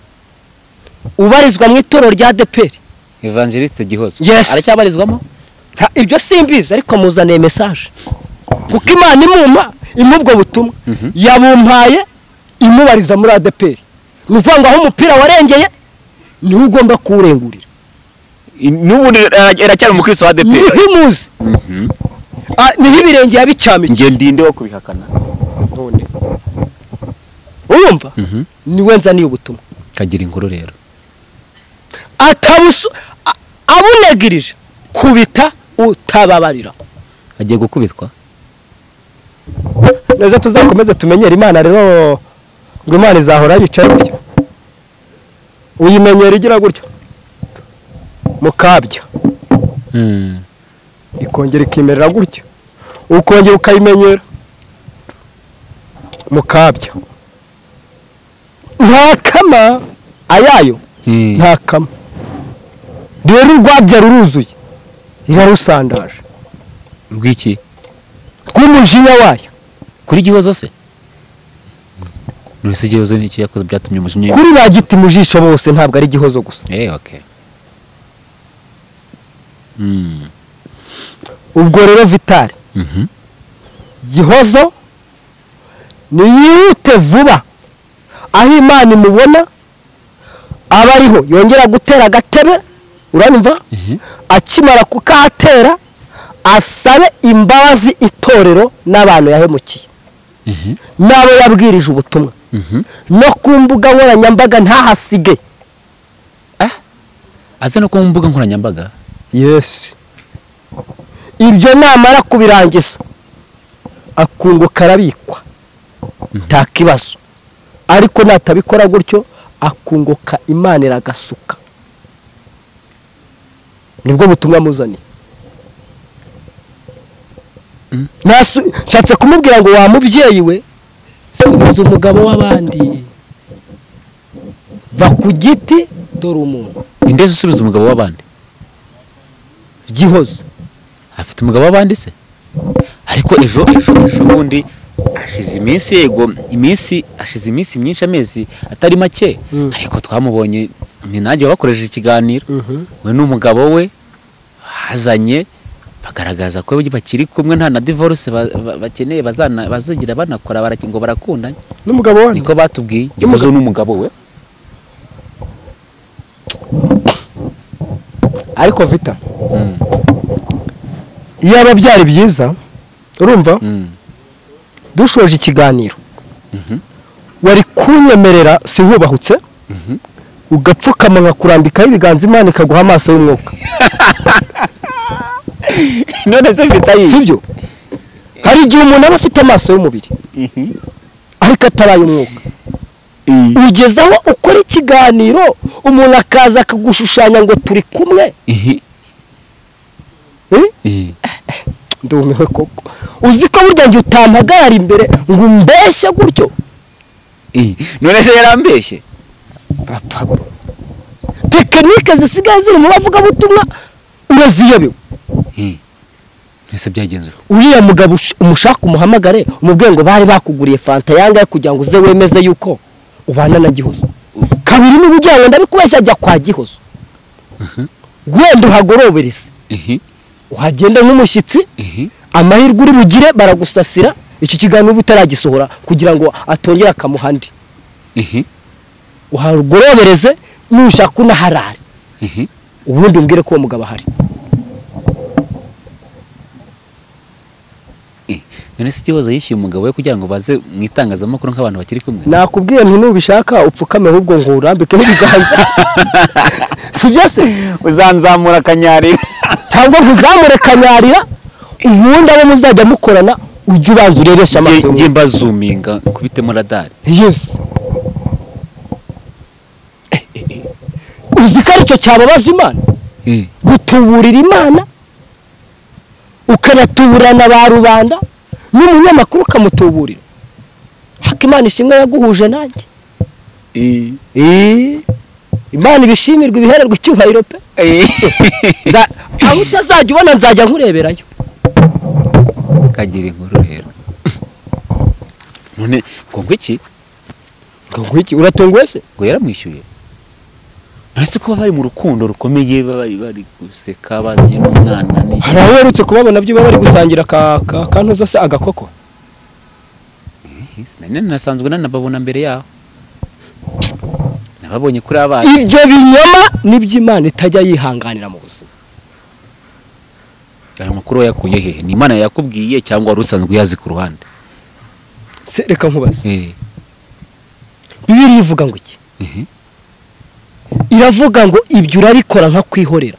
[SPEAKER 1] ubarizwa mu itorero rya deperi
[SPEAKER 2] evangeliste gihozo
[SPEAKER 1] Yes.
[SPEAKER 2] aracyabarizwamo
[SPEAKER 1] Nta- ibyo simbizi ariko muzaniye mesaje kuko imana imuma imubwo butumwa yabumpaye imubariza muri adeperi ni ukuvuga ngo aho umupira warengeye niwe ugomba kuwurengurira
[SPEAKER 2] n'ubundi aracyari umukristo wa
[SPEAKER 1] niho imuzi Ah, niho ibirenge yabicyamikiye
[SPEAKER 2] nge ndinde wo kubihakana
[SPEAKER 1] urumva
[SPEAKER 2] Mhm.
[SPEAKER 1] niwe nzaniye ubutumwa
[SPEAKER 2] kagira inkuru rero
[SPEAKER 1] atabusu a- abunegirije kubita utababarira
[SPEAKER 2] agiye gukubitwa
[SPEAKER 4] nazo tuzakomeze tumenyere imana rero ngo imana izahora yicaye gutya uyimenyera igira gutya mukabya ikongera ikimerera gutya ukongera ukayimenyera mukabya
[SPEAKER 1] nta kama ayayo
[SPEAKER 4] nta kama rero urwabya ruruzuye irarusandaje
[SPEAKER 2] rw'iki
[SPEAKER 4] rw'umujinya wayo
[SPEAKER 2] kuri gihozo se nurese gihozo ni iki yakoze byatumye umujinya
[SPEAKER 4] kuri ba giti mu jisho bose ntabwo ari igihozo gusa
[SPEAKER 2] eh okay Mm.
[SPEAKER 4] ubwo rero vitari
[SPEAKER 2] Mhm.
[SPEAKER 4] gihozo niyihute vuba aho imana imubona aba ariho yongera gutera agatebe uranyumva akimara kukahatera asabe imbabazi itorero n'abantu yahemukiye n'abo yabwirije ubutumwa
[SPEAKER 2] Mhm.
[SPEAKER 4] no ku mbuga nkoranyambaga ntahasige
[SPEAKER 2] aze no ku mbuga nkoranyambaga
[SPEAKER 4] yesi ibyo namara kubirangiza akunguka arabikwa nta kibazo ariko natabikora gutyo akunguka imana iragasuka nibwo butumwa muzaniye Nasu- nshatse kumubwira ngo wa mubyeyi we subiza umugabo w'abandi va ku giti dore umuntu
[SPEAKER 2] indeze usubiza umugabo w'abandi
[SPEAKER 4] gihozo
[SPEAKER 2] afite umugabo w'abandi se ariko ejo ejo ejo bundi hashize iminsi yego iminsi hashize iminsi myinshi amezi atari make ariko twamubonye ni nanjye wabakoresheje ikiganiro we n'umugabo we bazanye bagaragaza ko bakiri kumwe nta na divorce ba- ba- bakeneye bazana- bazigira banakora baraki- ngo barakundanye
[SPEAKER 4] n'umugabo we
[SPEAKER 2] niko batubwiye ikibazo n'umugabo we
[SPEAKER 4] ariko vita iyaba byari byiza urumva
[SPEAKER 2] Mm.
[SPEAKER 4] dushoje ikiganiro wari kunyemerera sinkubahutse ugapfukama nkakurambikaho ibiganza imana ikaguha amaso y'umwuka
[SPEAKER 2] none se mfite
[SPEAKER 4] si byo hari igihe umuntu aba afite amaso y'umubiri ariko ataraye umwuka ugezaho ukora ikiganiro umuntu akaza akagushushanya ngo turi kumwe Eh? ndumiwe koko uzi ko burya njye utampagarara imbere ngo umbeshye gutyo
[SPEAKER 2] none se yarambeshye
[SPEAKER 4] Papa. tekinike zisigaye ziri mu bavugabutumwa uraziyobewe
[SPEAKER 2] mbese byagenze ute
[SPEAKER 1] uriya mugabo ush- umushaka umuhamagare umubwiye ngo bari bakuguriye fanta yangahe kugira ngo uze wemeze yuko ubana na gihozo kabiri niba ujyanye ndabikubeshya ajya kwa gihozo wenda uhagorobereze uhagenda nk'umushyitsi amahirwe uri bugire baragusasira iki kiganiro uba utaragisohora kugira ngo atongere akamuha andi uhagorobereze nushaka unaharare ubundi umbwire ko uwo mugabo ahari
[SPEAKER 2] none se ikibazo yishyuye umugabo we kugira ngo baze mu itangazamakuru nk'abantu bakiri kumwe
[SPEAKER 4] nakubwiye nti nubishaka upfukame ahubwo ngo urambike n'ibiganza sibyo se
[SPEAKER 2] uzanzamura akanyarira
[SPEAKER 4] cyangwa ntuzamure kanyarira ubundi abo muzajya mukorana ujye ubanza urebesha amaso
[SPEAKER 2] njye
[SPEAKER 4] y'umuntu.
[SPEAKER 2] mbazuminga nkubitemo radari
[SPEAKER 4] yes Eh, eh, eh. uzi ko aricyo cyababaza imana gutuburira imana ukanatuburana ba rubanda n'umunyamakuru ukamutuburira hakimana ishimwe yaguhuje nanjye Eh, imana ibishimirwa ibihererwa icyubahiro pe Nza- aho utazajya ubona nzajya nkureberayo
[SPEAKER 2] kagira inkuru rero none ngo ngwiki
[SPEAKER 4] ngo ngwiki uratunguwe se
[SPEAKER 2] ngo yaramwishyuye none se kuba bari mu rukundo rukomeye bari bari guseka bazanye n'umwana ni
[SPEAKER 4] hari aho uherutse kubabona byo baba bari gusangira ka ka kantuza se agakoko
[SPEAKER 2] nane nasanzwe nanababona mbere yaho nababonye kuri abana
[SPEAKER 4] ibyo binyoma nibyo imana itajya yihanganira mu buzima
[SPEAKER 2] ayo makuru wayakuye hehe ni imana yakubwiye cyangwa wari usanzwe uyazi ku ruhande
[SPEAKER 4] se reka nkubaze
[SPEAKER 2] Eh,
[SPEAKER 4] bibiri ivuga ngo iki
[SPEAKER 2] Mhm.
[SPEAKER 4] iravuga ngo ibyo urabikora nka kwihorera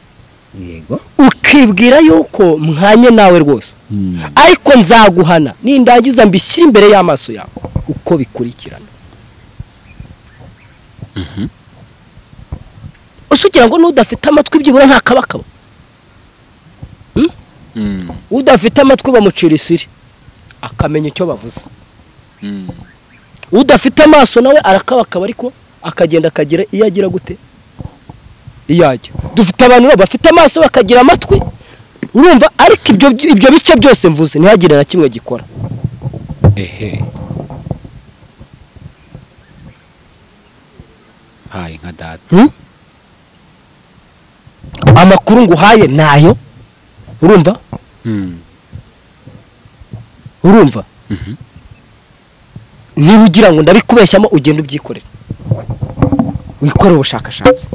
[SPEAKER 2] yego
[SPEAKER 4] ukibwira yuko mwanye nawe rwose
[SPEAKER 2] Mm.
[SPEAKER 4] ariko nzaguhana nindangiza mbishyire imbere y'amaso yawe uko bikurikirana ese ugira ngo n'udafite amatwi byibura nta kabakaba
[SPEAKER 2] Mm.
[SPEAKER 4] udafite amatwi bamucira isiri akamenya icyo bavuze
[SPEAKER 2] Mm.
[SPEAKER 4] udafite amaso nawe arakabakaba ariko akagenda akagira iyo agira gute iyo ajya dufite abantu rero bafite amaso bakagira amatwi urumva ariko ibyo ibyo bice byose mvuze ntihagire na kimwe gikora
[SPEAKER 2] ehe haye nka data
[SPEAKER 4] amakuru nguhaye nayo urumva
[SPEAKER 2] Mm.
[SPEAKER 4] urumva
[SPEAKER 2] Mhm.
[SPEAKER 4] niba ugira ngo ndabikubeshyamo ugenda ubyikorera wikore ubushakashatsi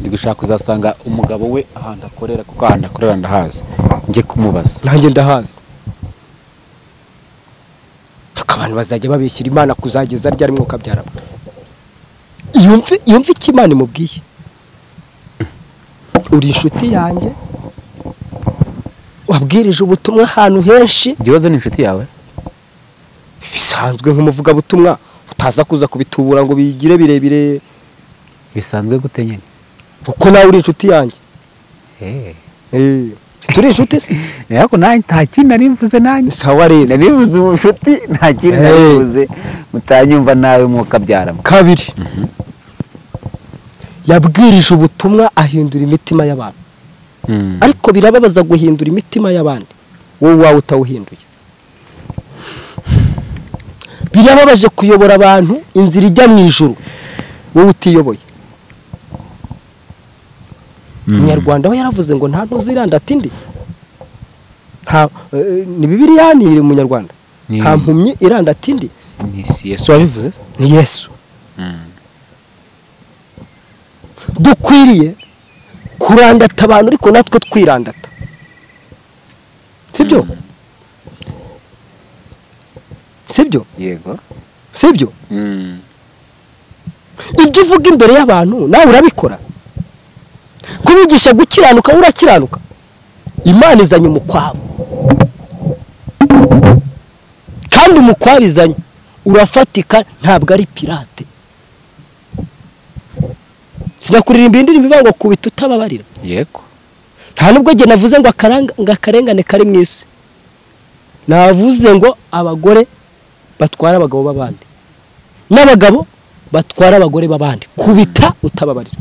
[SPEAKER 2] ndi gushaka uzasanga umugabo we ahantu akorera kuko ahantu akorera ndahazi njye kumubaza
[SPEAKER 4] nanjye ndahazi abantu bazajya babeshyira imana kuzageza ryari mwuka byarabwa yumve yumve icyo imana imubwiye uri inshuti yanjye wabwirije ubutumwa ahantu henshi
[SPEAKER 2] igihozo ni inshuti yawe
[SPEAKER 4] bisanzwe nk'umuvugabutumwa utaza kuza kubitubura ngo bigire birebire
[SPEAKER 2] bisanzwe gute nyine
[SPEAKER 4] kuko nawe uri inshuti yanjye Eh, turi inshuti se
[SPEAKER 2] ariko nanjye nta kintu nari mvuze nanjye
[SPEAKER 4] sawa rero
[SPEAKER 2] nari mvuze ubucuti nta kintu nari
[SPEAKER 4] Eh.
[SPEAKER 2] mvuze mutanyumva nawe mwuka byaramo
[SPEAKER 4] kabiri yabwirije ubutumwa ahindura imitima y'abantu ariko birababaza guhindura imitima y'abandi wowe uwawe utawuhinduye birababaje kuyobora abantu inzira ijya mu ijoro wowe utiyoboye umunyarwanda we yaravuze ngo nta ntuziranda ati ndi nta eh, ni bibiriya ni iri mu munyarwanda
[SPEAKER 2] Ni-
[SPEAKER 4] nta mpumyi iranda ati ndi
[SPEAKER 2] Ni- si yesu wabivuze se?
[SPEAKER 4] ni yesu dukwiriye kurandata abantu ariko natwe twirandata sibyo sibyo
[SPEAKER 2] yego
[SPEAKER 4] sibyo ibyo uvuga imbere y'abantu nawe urabikora kubigisha gukiranuka wowe urakiranuka imana izanye umukwabo kandi umukwabo izanye urafatika ntabwo ari pirate sinakuririmba indirimbo ivuga ngo kubita utababarira
[SPEAKER 2] yego
[SPEAKER 4] nta nubwo njye navuze ngo akaranga- ngo akarengane kari mu isi navuze ngo abagore batwara abagabo b'abandi n'abagabo batwara abagore b'abandi kubita utababarira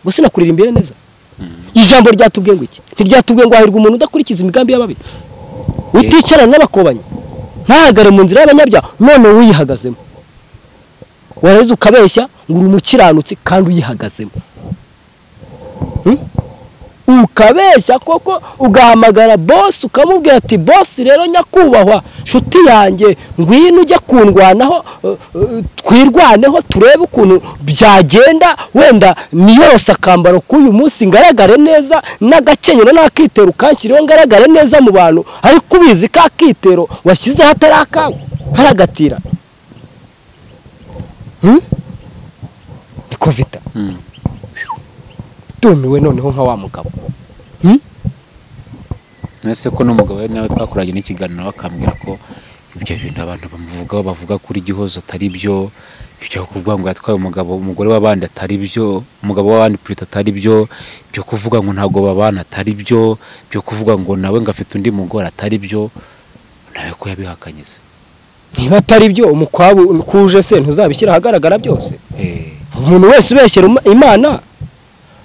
[SPEAKER 4] gusa nakuririmba neza ijambo ryatubwiye ngo iki ntiryatubwiye ngo hahirwa umuntu udakurikiza imigambi y'ababi uticarana n'abakobanyi ntahagare mu nzira y'abanyabyaha none uyihagazemo wareze ukabeshya ngo uri umukiranutsi kandi uyihagazemo ukabeshya koko ugahamagara bosi ukamubwira ati bosi rero nyakubahwa nshuti yanjye ngwino ujye kundwanaho eh, eh, twirwaneho turebe ukuntu byagenda wenda niyorose akambaro k'uyu munsi ngaragare neza n'agakenyero n'akitero ukanshyiriho ngaragare neza mu bantu ariko ubizi ka kitero washyizeho atari akawe haragatira Hmm? ni kovita tumiwe noneho nka wa mugabo
[SPEAKER 2] ese ko n'umugabo we nawe twakoranye n'ikiganiro nawe akambwira ko ibyo bintu abantu bamuvugaho bavuga kuri gihozo atari byo ibyo kuvuga ngo yatwaye umugabo umugore w'abandi atari byo umugabo w'abandi purita atari byo ibyo kuvuga ngo ntabwo babana atari byo ibyo kuvuga ngo nawe ngo afite undi mugore atari byo nawe ko yabihakanye se
[SPEAKER 4] niba atari byo umukwabu kuje se ntuzabishyira ahagaragara byose
[SPEAKER 2] Eh,
[SPEAKER 4] umuntu wese ubeshyera Ima- imana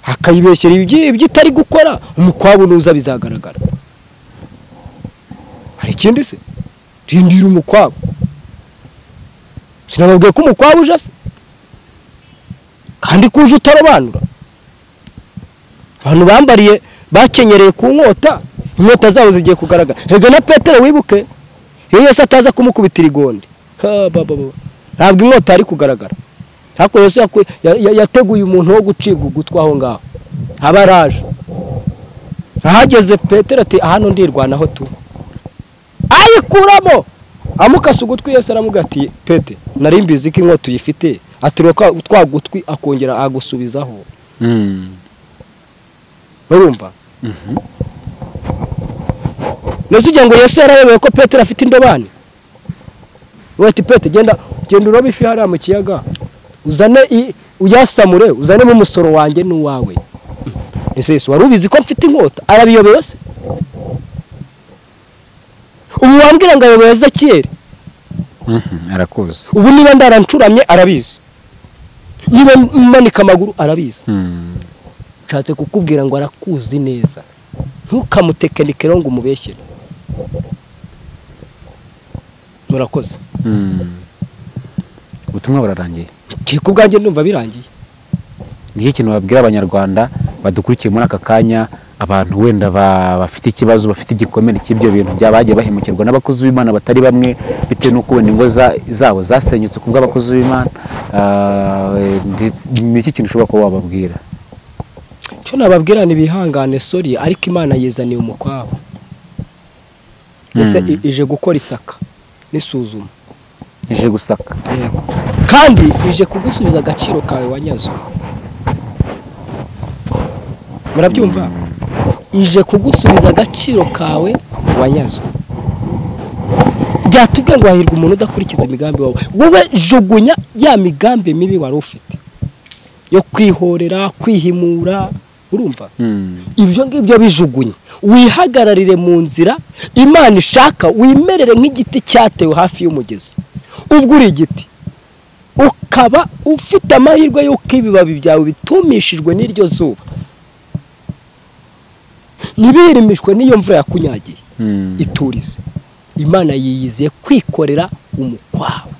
[SPEAKER 4] akayibeshyera ibyi- ibyo itari gukora umukwabu nuza bizagaragara hari ikindi se rindira umukwabu sinababwiye ko umukwabu uje se kandi ko uje utarobanura abantu bambariye bakenyereye ku nkota inkota zabo zigiye kugaragara rege na petero wibuke iyo yose ataza kumukubitira igondi ha, ba, ba, ba. ntabwo inkota yari kugaragara ariko yesu yaku- ya- ya- yateguye umuntu wo gucibwa ugutwi aho ngaho aba araje ahageze petero ati hano ndirwanaho tu ayikuramo amukase ugutwi yesu aramugatiye pete nari mbizi ko inkota uyifite atiriwe kwa- twa gutwi akongera agusubizaho
[SPEAKER 2] mm,
[SPEAKER 4] urumva nese ugira ngo yesu yarayobewe ko petero afite indobani we ati pete genda genda urobe ifi hariya mu kiyaga uzane i- uyasamure uzanemo umusoro wanjye n'uwawe ese yesu wari ubizi ko mfite inkota arabiyobewe se ubu wambwira ngo ayobewe ezekiyeli
[SPEAKER 2] mhm, arakuzi
[SPEAKER 4] ubu niba ndarancuramye arabizi niba manika amaguru arabizi
[SPEAKER 2] Mm,
[SPEAKER 4] nshatse kukubwira ngo arakuzi neza ntukamutekenike rero ngo umubeshyere murakoze
[SPEAKER 2] mm. ubutumwa burarangiye
[SPEAKER 4] ku ubwanjye ndumva birangiye
[SPEAKER 2] nicyo kintu babwira abanyarwanda badukurikiye muri aka kanya abantu wenda ba- bafite ikibazo bafite igikomere cy'ibyo bintu byabagiye bahemukirwa n'abakozi b'imana batari bamwe bitewe n'uko wenda ingo za- zabo zasenyutse ku bw'abakozi b'imana Ah, eh, ndetse- nicyo kintu ushobora kuba wababwira
[SPEAKER 4] cyo nababwira ni bihangane sori ariko imana yizaniye umukwabo mbese
[SPEAKER 2] Mm.
[SPEAKER 4] i- ije gukora isaka n'isuzuma
[SPEAKER 2] ije gusaka
[SPEAKER 4] kandi ije kugusubiza agaciro kawe wanyazwe murabyumva ije kugusubiza agaciro kawe wanyazwe byatubwiye ngo hahirwa umuntu udakurikiza imigambi wawe wowe jugunya ya migambi mibi wari ufite yo kwihorera kwihimura urumva
[SPEAKER 2] Mm,
[SPEAKER 4] ibyo ngibyo bijugunye wihagararire mu nzira imana ishaka wimerere nk'igiti cyatewe hafi y'umugezi ubwo uri igiti ukaba ufite amahirwe y'uko ibibabi byawe bitumishijwe n'iryo zuba ntibirimishwe n'iyo mvura yakunyagiye
[SPEAKER 2] mm.
[SPEAKER 4] iturize imana yiyiziye kwikorera umuko kwawe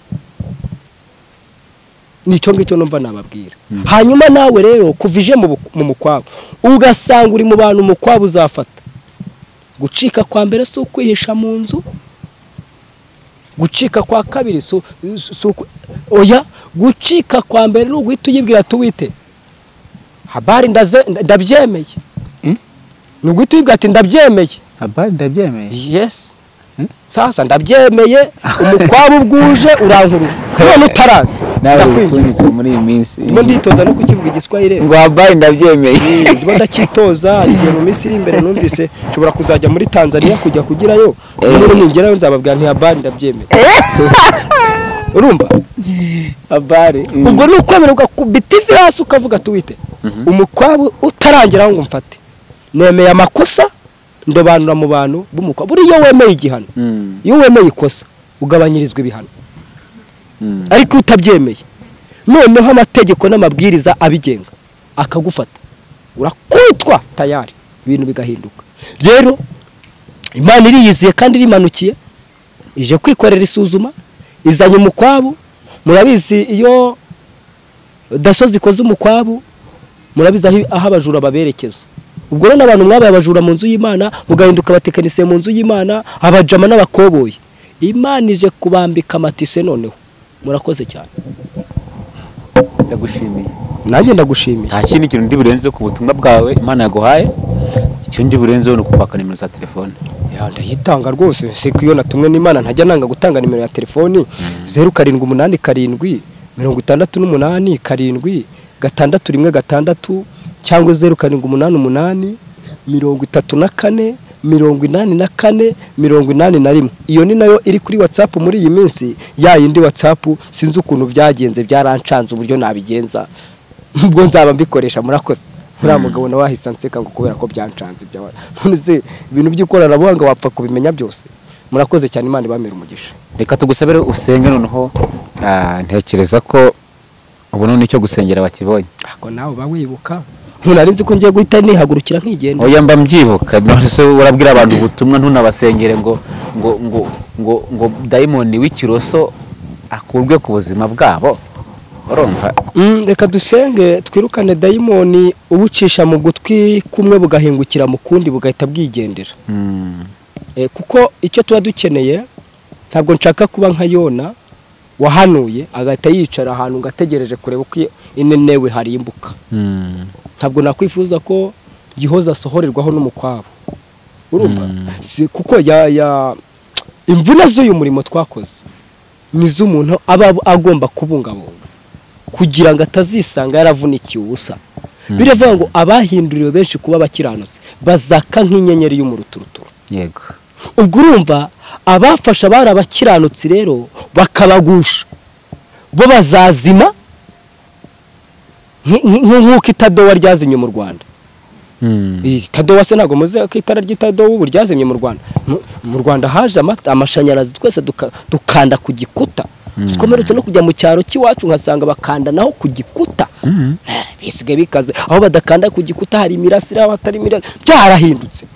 [SPEAKER 4] nicyo ngicyo numva nababwira hanyuma nawe rero kuva ije mu bu- mu mukwabo ugasanga uri mu bantu umukwabo uzafata gucika kwa mbere si ukwihisha mu nzu gucika kwa kabiri si si- si uku- oya gucika kwa mbere ni uguhita uyibwira tuwite habari ndaze- ndabyemeye ni uguhita uyibwira ati ndabyemeye
[SPEAKER 1] Habari ndabyemeye.
[SPEAKER 4] yes sasa ndabyemeye umukwabo bwuje urankurura none utarazi
[SPEAKER 1] Nawe
[SPEAKER 4] ndakwinginze
[SPEAKER 1] ukunzwe muri iyi minsi.
[SPEAKER 4] ndimo nditoza no kukivuga igiswahili
[SPEAKER 1] Ngo habari ndabyemeye.
[SPEAKER 4] ndimo ndacyitoza hari igihe mu minsi iri imbere numvise nshobora kuzajya muri tanzania kujya kugirayo rero ningerayo nzababwira nti habari ndabyemeye urumva
[SPEAKER 1] Habari.
[SPEAKER 4] ubwo ni ukwemererwa ku bitivi hasi ukavuga tuwite umukwabo utarangira ngo mfate nemeye amakosa ndobanura mu bantu b'umukwabo buriya wemeye igihano
[SPEAKER 2] Mm.
[SPEAKER 4] iyo wemeye ikosa ugabanyirizwa ibihano
[SPEAKER 2] Mm.
[SPEAKER 4] ariko iyo utabyemeye noneho amategeko n'amabwiriza abigenga akagufata urakubitwa tayari ibintu bigahinduka rero imana iriyiziye kandi irimanukiye ije kwikorera isuzuma izanye umukwabu murabizi iyo daso zikoze umukwabu murabizi aho aho abajura baberekeza ubwo rero n'abantu mwabaye abajura mu nzu y'imana mugahinduka abatekinisiye mu nzu y'imana abajama n'abakoboyi imana ije kubambika amatise noneho murakoze cyane
[SPEAKER 2] Ndagushimiye.
[SPEAKER 4] nanjye ndagushimiye
[SPEAKER 2] nta kindi kintu ndi burenze ku butumwa bwawe imana yaguhaye icyo ndi burenzeho ni ukupaka nimero za telefone
[SPEAKER 4] Ya, ndayitanga rwose seko iyo natumwe n'imana ntajya nanga gutanga nimero ya telefoni zeru karindwi umunani karindwi mirongo itandatu n'umunani karindwi gatandatu rimwe gatandatu cyangwa zeru karindwi umunani umunani mirongo itatu na kane mirongo inani na kane mirongo inani na rimwe iyo ni nayo iri kuri watsapu muri iyi minsi ya yindi watsapu sinzi ukuntu byagenze byarancanze uburyo nabigenza ubwo nzaba mbikoresha murakoze uriya mugabo nawe wahise anseka ngo kubera ko byancanze ibyo abona none se ibintu by'ikoranabuhanga wapfa kubimenya byose murakoze cyane imana ibamera umugisha
[SPEAKER 2] reka tugusabire usenge noneho Ah, ntekereza ko ubu noneho icyo gusengera bakibonye
[SPEAKER 4] ako nawe uba wibuka ntunari nzi ko ngiye guhita nihagurukira nkigenda
[SPEAKER 2] oya mba mbyibuka none se urabwira abantu ubutumwa ntunabasengere ngo ngo ngo ngo ngo dayimoni w'ikiroso akurwe ku buzima bwabo urumva
[SPEAKER 4] Mm, reka dusenge twirukane dayimoni ubucisha mu gutwi kumwe bugahingukira mu kundi bugahita bwigendera
[SPEAKER 2] Mm.
[SPEAKER 4] Eh, kuko icyo tuba dukeneye ntabwo nshaka kuba nka yona wahanuye agahita yicara ahantu ngo ategereje kureba uko iyo- inenewe harimbuka
[SPEAKER 2] Mm.
[SPEAKER 4] ntabwo nakwifuza ko gihoza asohorerwaho n'umukwabo urumva Si- kuko ya ya imvune z'uyu murimo twakoze ni z'umuntu aba agomba kubungabunga kugira ngo atazisanga yaravunikiye ubusa biravuga ngo abahinduriwe benshi kuba bakiranutse bazaka nk'inyenyeri y'umuruturuturu
[SPEAKER 2] yego
[SPEAKER 4] ubwo urumva abafasha abari abakiranutsi rero bakabagusha bo bazazima nk- nk- nk'uko itadowa ryazimye mu rwanda
[SPEAKER 2] Mm.
[SPEAKER 4] Iyi tadowa se ntabwo muzi ko itara ry'itadowa ubu ryazimye mu rwanda Mu- mu rwanda haje amata- amashanyarazi twese duka- dukanda ku gikuta sikomeretse no kujya mu cyaro cy'iwacu nkasanga bakanda naho ku gikuta Eh, bisigaye bikaze aho badakanda ku gikuta hari imirasire aho hatari imirasire byarahindutse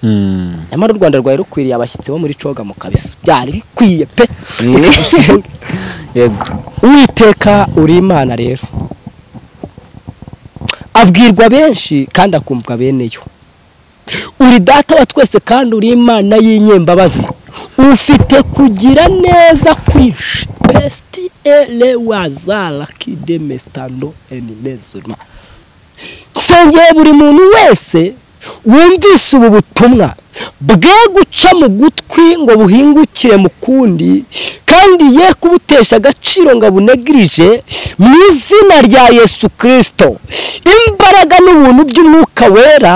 [SPEAKER 2] Mm.
[SPEAKER 4] nyamara u rwanda rwari rukwiriye abashyitsi bo muri coga mu kabisa byari bikwiye pe Reka dusenge.
[SPEAKER 2] yego
[SPEAKER 4] uwiteka uri imana rero abwirwa benshi kandi akumvwa beneyo uri data wa twese kandi uri imana y'inyembabazi ufite kugira neza kwinshi besiti ere wazara kidemestando eninezima nsengeye buri muntu wese wumvise ubu butumwa bwe guca mu gutwi ngo buhingukire mu kundi kandi ye kubutesha agaciro ngo abunegirije mu izina rya yesu kirisito imbaraga n'ubuntu by'umwuka wera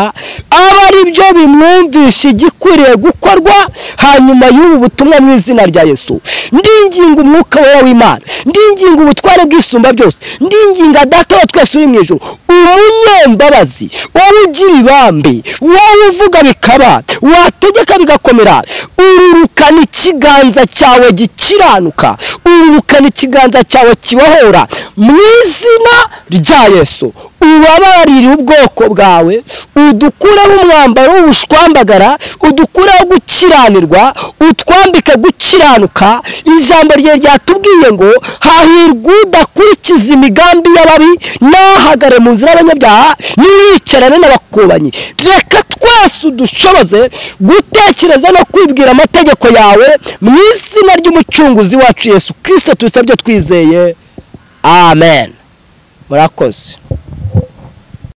[SPEAKER 4] aba ari byo bimwumvisha igikwiriye gukorwa hanyuma y'ubu butumwa mu izina rya yesu ndinginga umwuka wera w'imana ndinginga ubutware bw'isumba byose ndinginga data wa twese uri mu ijoro umunyembabazi wowe ugira ibambe wowe uvuga bikaba wategeka bigakomera ururukana ikiganza cyawe gikiranuka urukana ikiganza cyawe kibahora mu izina rya yesu ubabarire ubwoko bwawe udukureho umwambaro w'ubushwambagara udukureho gukiranirwa utwambike gukiranuka ijambo rye ryatubwiye ngo hahirwa udakurikiza imigambi y'ababi n'ahagare mu nzira y'abanyabyaha n'iyicarane n'abakubanyi reka twese udushoboze gutekereza no kwibwira amategeko yawe mu izina ry'umucunguzi wacu yesu kirisito tubisabye twizeye amen murakoze